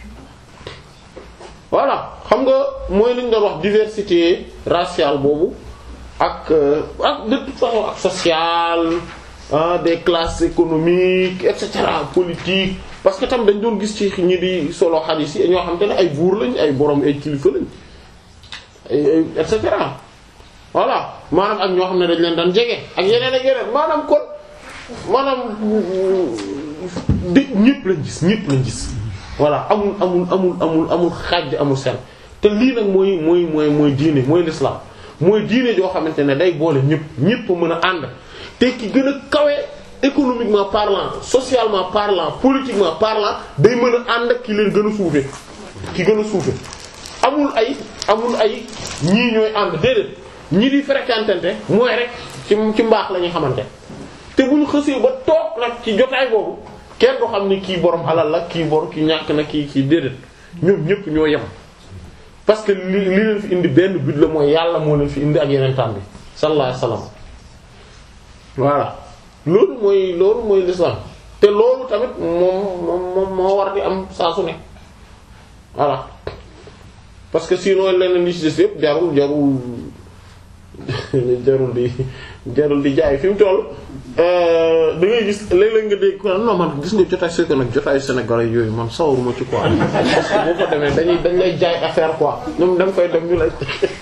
voilà xam nga mooy liñ doon wax diversité raciale boobu ak ak de toute façon ak sociale ah des classes économiques et cetera politique parce que tam dañ doon gis ci ñi di solo xadiis yi ñoo xam te ne ay buur lañ ay borom ay kilifa lañ ay et cetera voilà maanaam ak ñoo xam ne dañ leen daan jege ak yeneen ak yeneen maanaam kon maanaam di ñëpp lañ gis ñëpp lañ gis voilà amul amul amul amul amul xaaj amul seen te lii nag mooy mooy mooy mooy diine mooy l'islam mooy diine joo xamante ne day boole ñëpp ñëpp mën a ànd te ki gën a kawe économiquement parlant socialement parlant politiquement parlant day mën a ànd ak ki leen gën a suufe ki gën a suufe amul ay amul ay ñii ñooy ànd déedéet ñi di fréquentante mooy rek ci ci mbaax la ñuy xamante te bu ñu xësee ba toog nag ci jotaay boobu kenn du xam ni kii borom alal la kii bor kii ñàkk na kii kii déedéet ñoom ñëpp ñoo yem parce que li li leen fi indi benn but la mooy yàlla moo leen fi indi ak yeneen tam bi sallallahu alayhi wasallam voilà loolu mooy loolu mooy l'islam te loolu tamit moom moom moo war di am saa su ne voilà parce que sinon leneen li ci des yëpp jarul jarul jarul di jarul di jaay fi mu toll da ngay gis léeg-léeg nga dégg ko non man gis nga jotaay c'est que nag jotaay sénégalais yooyu man sawaruma ci quoi parce que boo fa demee dañuy dañ lay jaay affaire quoi ñoom da nga koy dem ñu lay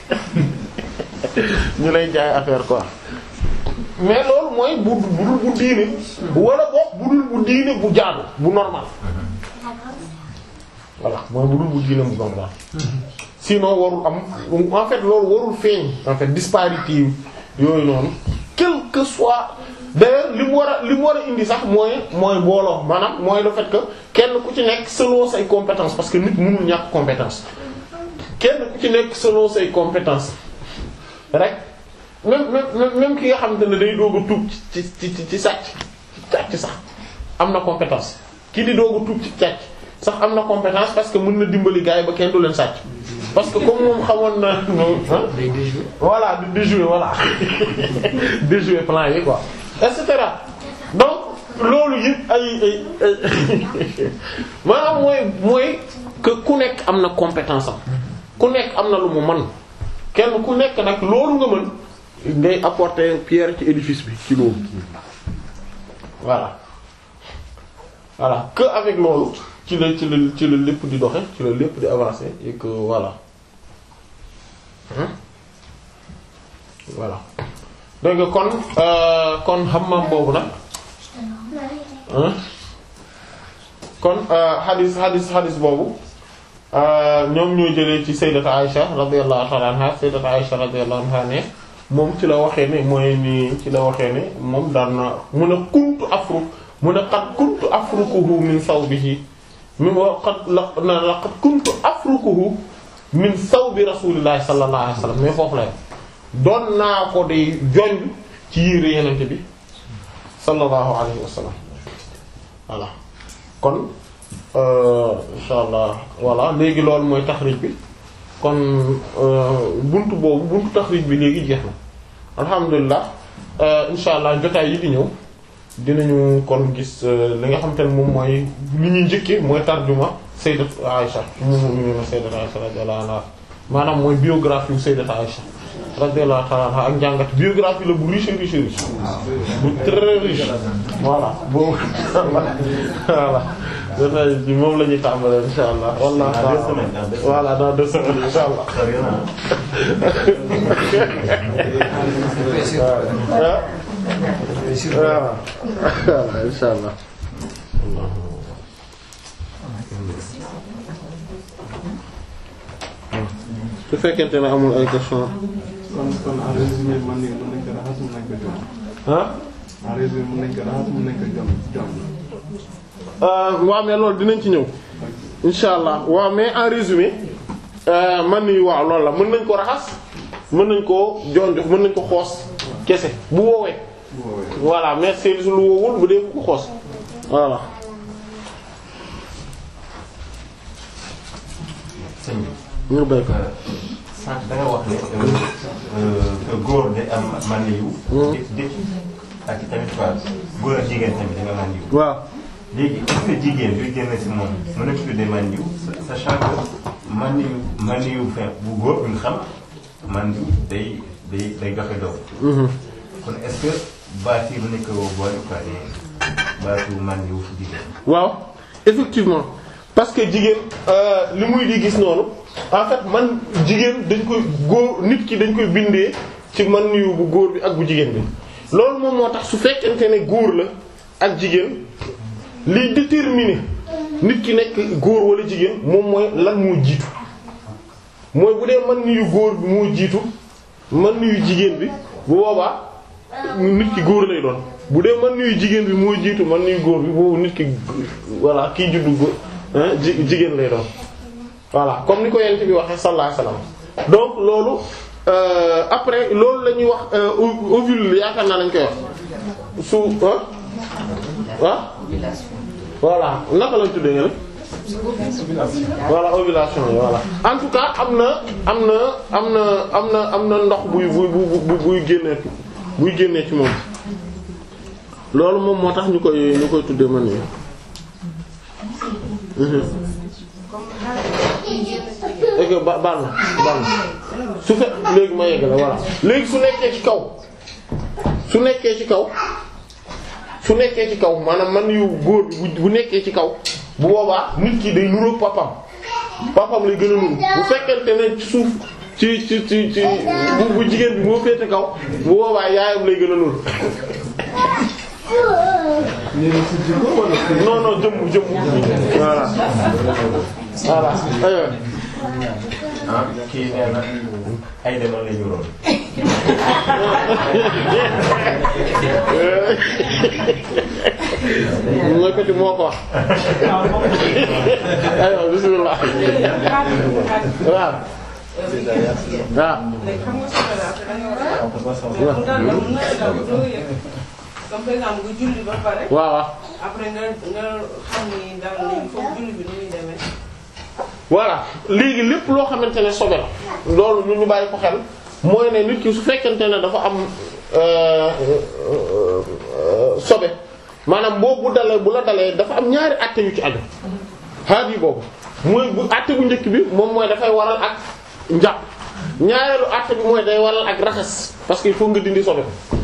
ñu lay jaay affaire quoi mais loolu mooy bu budul bu diine wala boog budul bu diine bu jaadu bu normal voilà mooy budul bu diine bu normal sinon warul am en fait loolu warul feeñ en fait disparité yooyu noonu quel que soit d'ailleurs li mu war a li mu war a indi sax mooy mooy booloo maanaam mooy le fait que kenn ku ci nekk selon say compétences parce que nit mënul ñàkk compétence kenn ku ci nekk selon say compétences rek même même même ki nga xamante ne day doog a tuub ci ci ci ci sàcc ci sàcc sax am na compétence ki di doog a tuub ci sàcc sax am na compétence parce que mën na dimbali gars yi ba kenn du leen sàcc parce que comme moom xamoon na voilà di déjouer voilà déjouer plan yi quoi et cetera donc loolu yëpp ay ay ay maanaam mooy mooy que ku nekk am na compétence am ku nekk am na lu mu mën kenn ku nekk nag loolu nga mën ngay apporter pierre ci édifice bi ci loolu voilà voilà que avec loolu ci la ci la ci la lépp di doxe ci la lépp di avancer et que voilà voilà dégg nga kon kon Hammam boobu nag kon hadis hadis hadis boobu ñoom ñoo jëlee ci sayyidatu Aisha radiyallahu ta'ala anha sayyidatu Aisha radiyallahu anha ne moom ci la waxee ne mooy ni ci la waxee ne moom daan na mun a kuntu afru mun a qad kuntu afrukuhu min sawbihi mi wa qad la laqad kuntu afrukuhu min sawbi rasulillahi sallallahu alayhi wasallam mais foofu la doon naa ko di jonj ci yére yenente bi sallallahu alayhi wasallam voilà kon insha allah voilà léegi loolu mooy taxrij bi kon buntu boobu buntu taxrij bi léegi jeex na alhamdulilah insha allah jotaay yi di ñëw dinañu kon gis li nga xamante ne moom mooy li ñuy njëkkee mooy tarjuma sayyidat Aisha mu mu sayyidat Aisha radiyallahu anha maanaam mooy biographie sayyidat Aisha radiyallahu ta'ala anha ak njàngat biographie la bu riche riche riche bu très riche voilà boobu voilà jotaay bi moom la ñuy tàmbalee insha allah wallah voilà dans deux semaines insha allah waaw waaw insha allah su fekkente ne amul ay question kon kon en résumé man ni mën nañ ko raxas mën nañ ko jom ah en résumé mën nañ ko raxas mën nañ ko jom jom waaw mais loolu dinañ ci ñëw insha allah waaw mais en résumé man ni waaw loolu la mën nañ ko raxas mën nañ koo jon jox mën nañ ko xoos kese bu woowee bu woowee voilà mais c'est lu wowul bu dee bu ko xoos voilà sëñ bi ñu béy ko sànq da nga wax ne que góor day am man yu. dé dé ak i tamit quoi góor ak jigéen tamit da nga man yu. waaw léegi est-ce que jigéen luy génn ci moom mën nañu tuddee man yu sachant que man yu man yu fin bu góor bu ñu xam man yu day day day joxe doom. kon est-ce que baat yi bu nekk boole quoi de baatu man yu fu jigéen. waaw effectivement parce que jigéen euh, li muy di gis noonu en fait man jigéen dañ koy góor nit ki dañ koy bindee ci man yu bu góor bi ak bu jigéen bi loolu moom moo tax su fekkente ne góor la ak jigéen liy déterminer nit ki nekk góor wala jigéen moom mooy lan moo jiitu mooy bu dee man yu góor bi moo jiitu man yu jigéen bi bu boobaa nit ki góor lay doon bu dee man yu jigéen bi moo jiitu man yu góor bi boobu nit ki voilà kii juddu góor hein, ji- jigéen lay doon voilà comme ni ko yent bi waxee sallallahu alayhi wasallam donc loolu euh, après loolu la ñuy wax euh, ov- ovule yaakaar naa lañ koy wax su ah ah voilà naka lañ tuddee nga ne voilà ovulation yi voilà en tout cas am na am na am na am na am na ndox buy buy buy buy génnee buy génnee ci moom loolu moom moo tax ñu koy ñu koy tuddee man yi et que ba baal na baal na su fe léegi ma yegg la voilà léegi su nekkee ci kaw su nekkee ci kaw su nekkee ci kaw maanaam man yu góor bi bu bu nekkee ci kaw bu boobaa nit ki day nuroog papam papam lay gën a nuru bu fekkente ne ci suuf ci ci ci ci bu bu jigéen bi moo féete kaw bu boobaa yaayam lay gën a nuru ñeneen ci jikko wala ci non non jëmm jëmm voilà voilà aywa ah kii nee na ay demal la ñu roon. mooy ko ci moo ko wax aywa bismillah waaw waaw comme par exemple nga julli ba pare waaw waaw après nga nga xam ni daal léegi foofu julli bi nu muy demee. voilà léegi lépp loo xamante ne sobe la loolu ñu ñu bàyyi ko xel mooy ne nit ki su fekkente ne dafa am euh, euh, euh, sobe maanaam boobu bu dalee bu la dalee dafa am ñaari àtte yu ci aju xaar yi boobu mooy bu àtte bu njëkk bi moom mooy dafay waral ak njàpp ñaareelu àtte bi mooy day waral ak raxas parce que il faut nga dindi sobe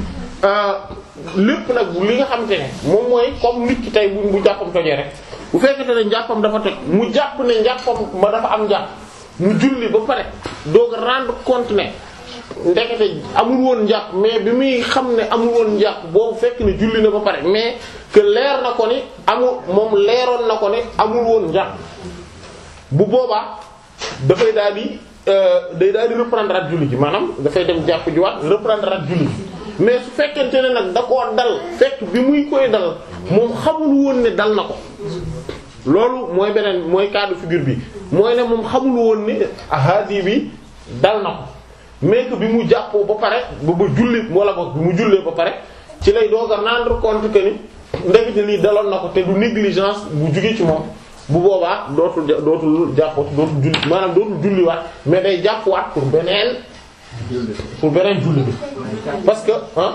lépp nag bu li nga xamante ne moom mooy comme nit ki tey bu bu jàppam tojee rek bu fekkente ne njàppam dafa toj mu jàpp ne njàppam ma dafa am njàpp mu julli ba pare doog a rendre compte ne ndekete amul woon njàpp mais bi muy xam ne amul woon njàpp boobu fekk ne julli na ba pare mais que leer na ko ni amul moom leeroon na ko ne amul woon njàpp bu boobaa dafay daal di euh, day daal di reprendre ak julli ji maanaam dafay dem jàpp jiwaat reprendre ak julli ji mais su fekkente ne nag da koo dal fekk bi muy koy dal moom xamul woon ne dal na ko loolu mooy beneen mooy cas de figure bi mooy ne moom xamul woon ne ahadi bi dal na ko mais que bi mu jàppoo ba pare ba ba julli wala boog bi mu jullee ba pare ci lay doog a rendre compte que ni ndekete lii daloon na ko te du négligence bu jugee ci moom bu boobaa dootul ja- dootul jàppoo dootul julli maanaam dootul julliwaat mais day jàppwaat pour beneen pour beneen julli bi parce que ah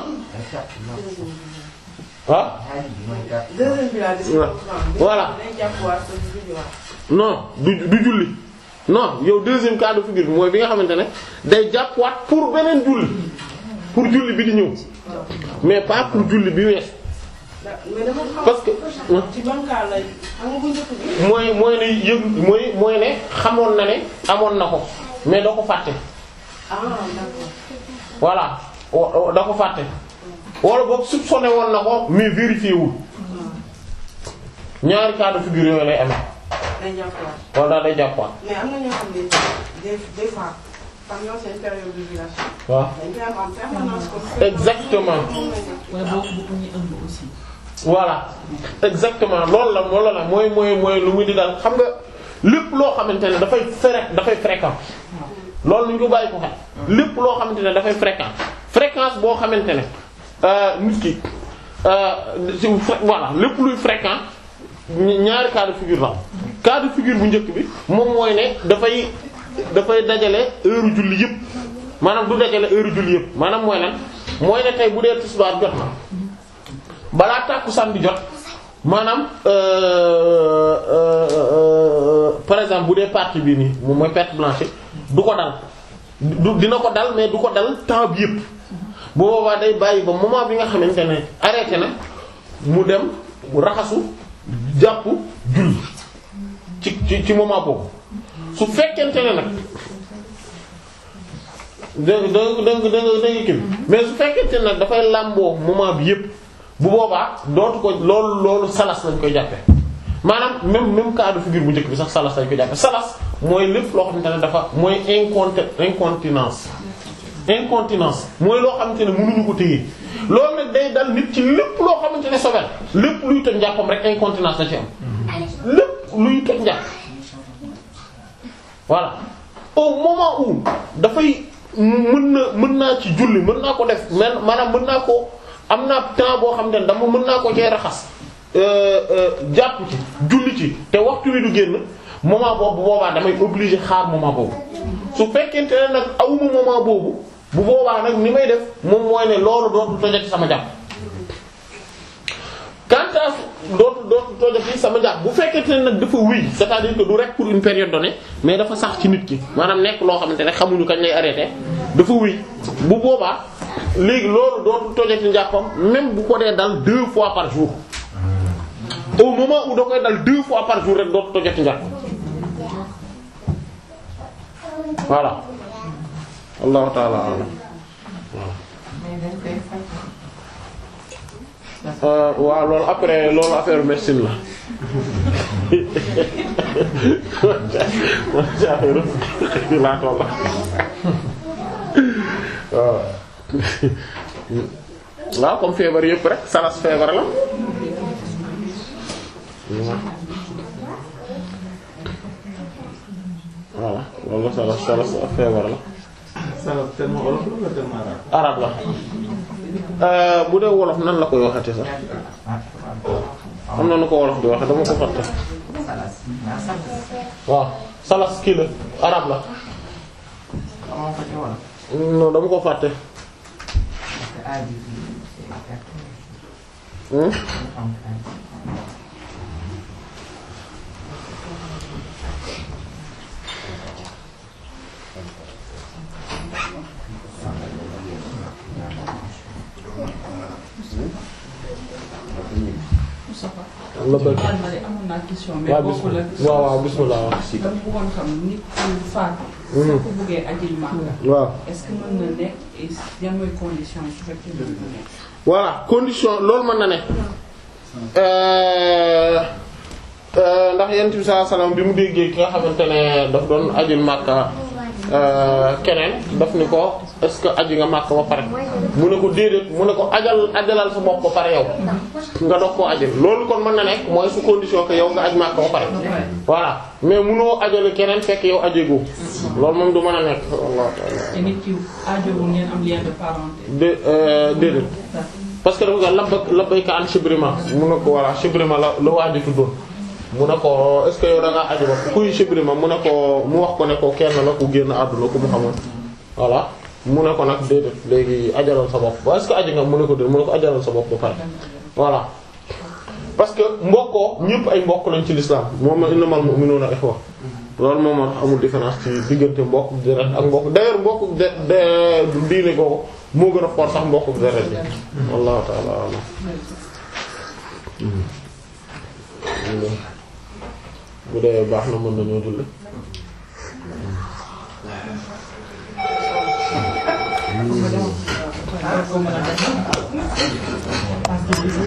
ah deuxième bi laa gis. Voilà. day jàppuwaat te du julliwaat. non du du julli non yow deuxième cas de figure bi mooy bi nga xamante ne day jàppwaat pour beneen julli pour julli bi di ñëw mais pas pour julli bi wees da- mais dafa xam. parce que ci ban cas la xam nga bu njëkk bi. mooy mooy ne yëg mooy mooy ne xamoon na ne amoon na ko mais doo ko fàtte ah d'accord. voilà wa- da ko fàtte wala boog soupçonné woon na ko mais vérifié wul ñaari cas de figure yooyu lay amee day jàppuwaat wala daal day jàppaat mais am na ñoo xam ne des des fois par exemple seen période d'ovulation waaw dañ koy am en permanence comme exactement wala boo bu ñu ëmb aussi. voilà exactement loolu la loolu la mooy mooy mooy lu muy di daal xam nga lépp loo xamante ne dafay fré dafay fréquent loolu ñu ko bàyyi ko xel lépp loo xamante ne dafay fréquent fréquence boo xamante ne euh, nit ki euh, si fré- voilà lépp luy fréquent ñi- ñaari cas de figure la cas de figure bu njëkk bi moom mooy ne dafay dafay dajale heure julli yëpp maanaam du dajale heure julli yëpp maanaam mooy lan mooy ne tey bu dee tisbaar jot na balaa tàkkusaan bi jot maanaam euh, euh, euh, par exemple bu dee partie bii nii moom mooy perte blanche du ko dal du dina ko dal mais du ko dal temps bi yëpp bu boobaa day bàyyi ba moment bi nga xamante ne arrêté na mu dem mu raxasu jàpp julli ci ci ci moment boobu su fekkente ne nag dégg dégg dégg dégg dégg kii mais su fekkente ne nag dafay làmboo moment bi yëpp bu boobaa dootu ko loolu loolu salas lañ koy jàppe maanaam même même cas de figure bu njëkk bi sax salas lañ koy jàppe salas mooy lépp loo xamante ne dafa mooy inconti incontinence incontinence mooy loo xamante ne mënuñu ko téye loolu nag day dal nit ci lépp loo xamante ne sobel lépp luy toj njàppam rek incontinence la ci am lépp luy toj njàpp voilà au moment où dafay mën na mën naa ci julli mën naa ko def man maanaam mën naa ko am naa temps boo xam ne dama mën naa ko cee raxas jàpp ci julli ci te waxtu wi du génn moment boobu bu boobaa damay obligé xaar moment boobu su fekkente ne nag awuma moment boobu bu boobaa nag ni may def moom mooy ne loolu dootu tojati sama jàpp quant à dootu dootu tojati sama jàpp bu fekkente ne nag dafa wéy c'est-à-dire que du rek pour une période donnée mais dafa sax ci nit ki maanaam nekk loo xamante ne xamuñu kañ lay arrêté dafa wéy bu boobaa léegi loolu dootu tojati njàppam même bu ko dee dal deux fois par jour au moment où da koy dal deux fois par jour rek dootu tojati njàppam voilà allahu taala alam Euh, waaw loolu après loolu affaire médecine la man ci affaire laa toll waaw waaw comme feebar yëpp rek salas feebar la voilà loolu salas salas feebar la salaf tellement wolof la wala tellement arabe. arab la Euh, bu dee wolof nan la koy waxate sax am na nu ko wolof di waxe dama ko fàtte waaw salas kii la arab la non dama ko fàtte hmm? la bëgg baal ma de amoon naa question mais waaw bokku la bismillah waaw waaw bismillah waaw si dama bëggoon xam nit ku faatu Mhm. soo ko bëggee ajil Makka waaw est-ce que mën na nekk et yan mooy condition su fekkee mën na nekk voilà condition loolu mën na ne euh, euh, ndax yonent bi sallallahu alayhi wasallam bi mu déggee ki nga xamante ne daf doon ajul Makka euh, keneen daf ni ko est-ce que aji nga Makka ba pare mu ne ko déedéet mu ne ko ajal ajalal sa bopp ba pare yow nga doog koo ajal loolu kon mën na nekk mooy su condition que yow nga aj Makka ba pare voilà mais munoo ajale keneen fekk yow ajegoo loolu moom du mën a nekk wallahu ta'ala te nit ki aajowul ngeen am lien de parenté de euh, déedéet parce que dafa nga labba labbayka an shibrima mu ne ko voilà shibrima la la waaj a tuddoon mu ne ko est-ce que yow da ngaa aju ba kuy shibrima mu ne ko mu wax ko ne ko kenn la ku génn àdduna ku mu xamoon voilà mu ne ko nag déedéet léegi ajalal sa bopp est-ce que aju nga mu ne ko déedéet mu ne ko ajalal sa bopp ba pare voilà parce que mbokkoo ñëpp ay mbokk lañ ci l'islam moom la innamal mu'minuna ikhwa loolu moom moo tax amul différence ci diggante mbokk deret ak mbokk d'ailleurs mbokk de de diine googu moo gën a fort sax mbokk deret bi wallahu ta'ala a'lam bu dee baax na mën nañoo julli Comme madame, euh, comme madame.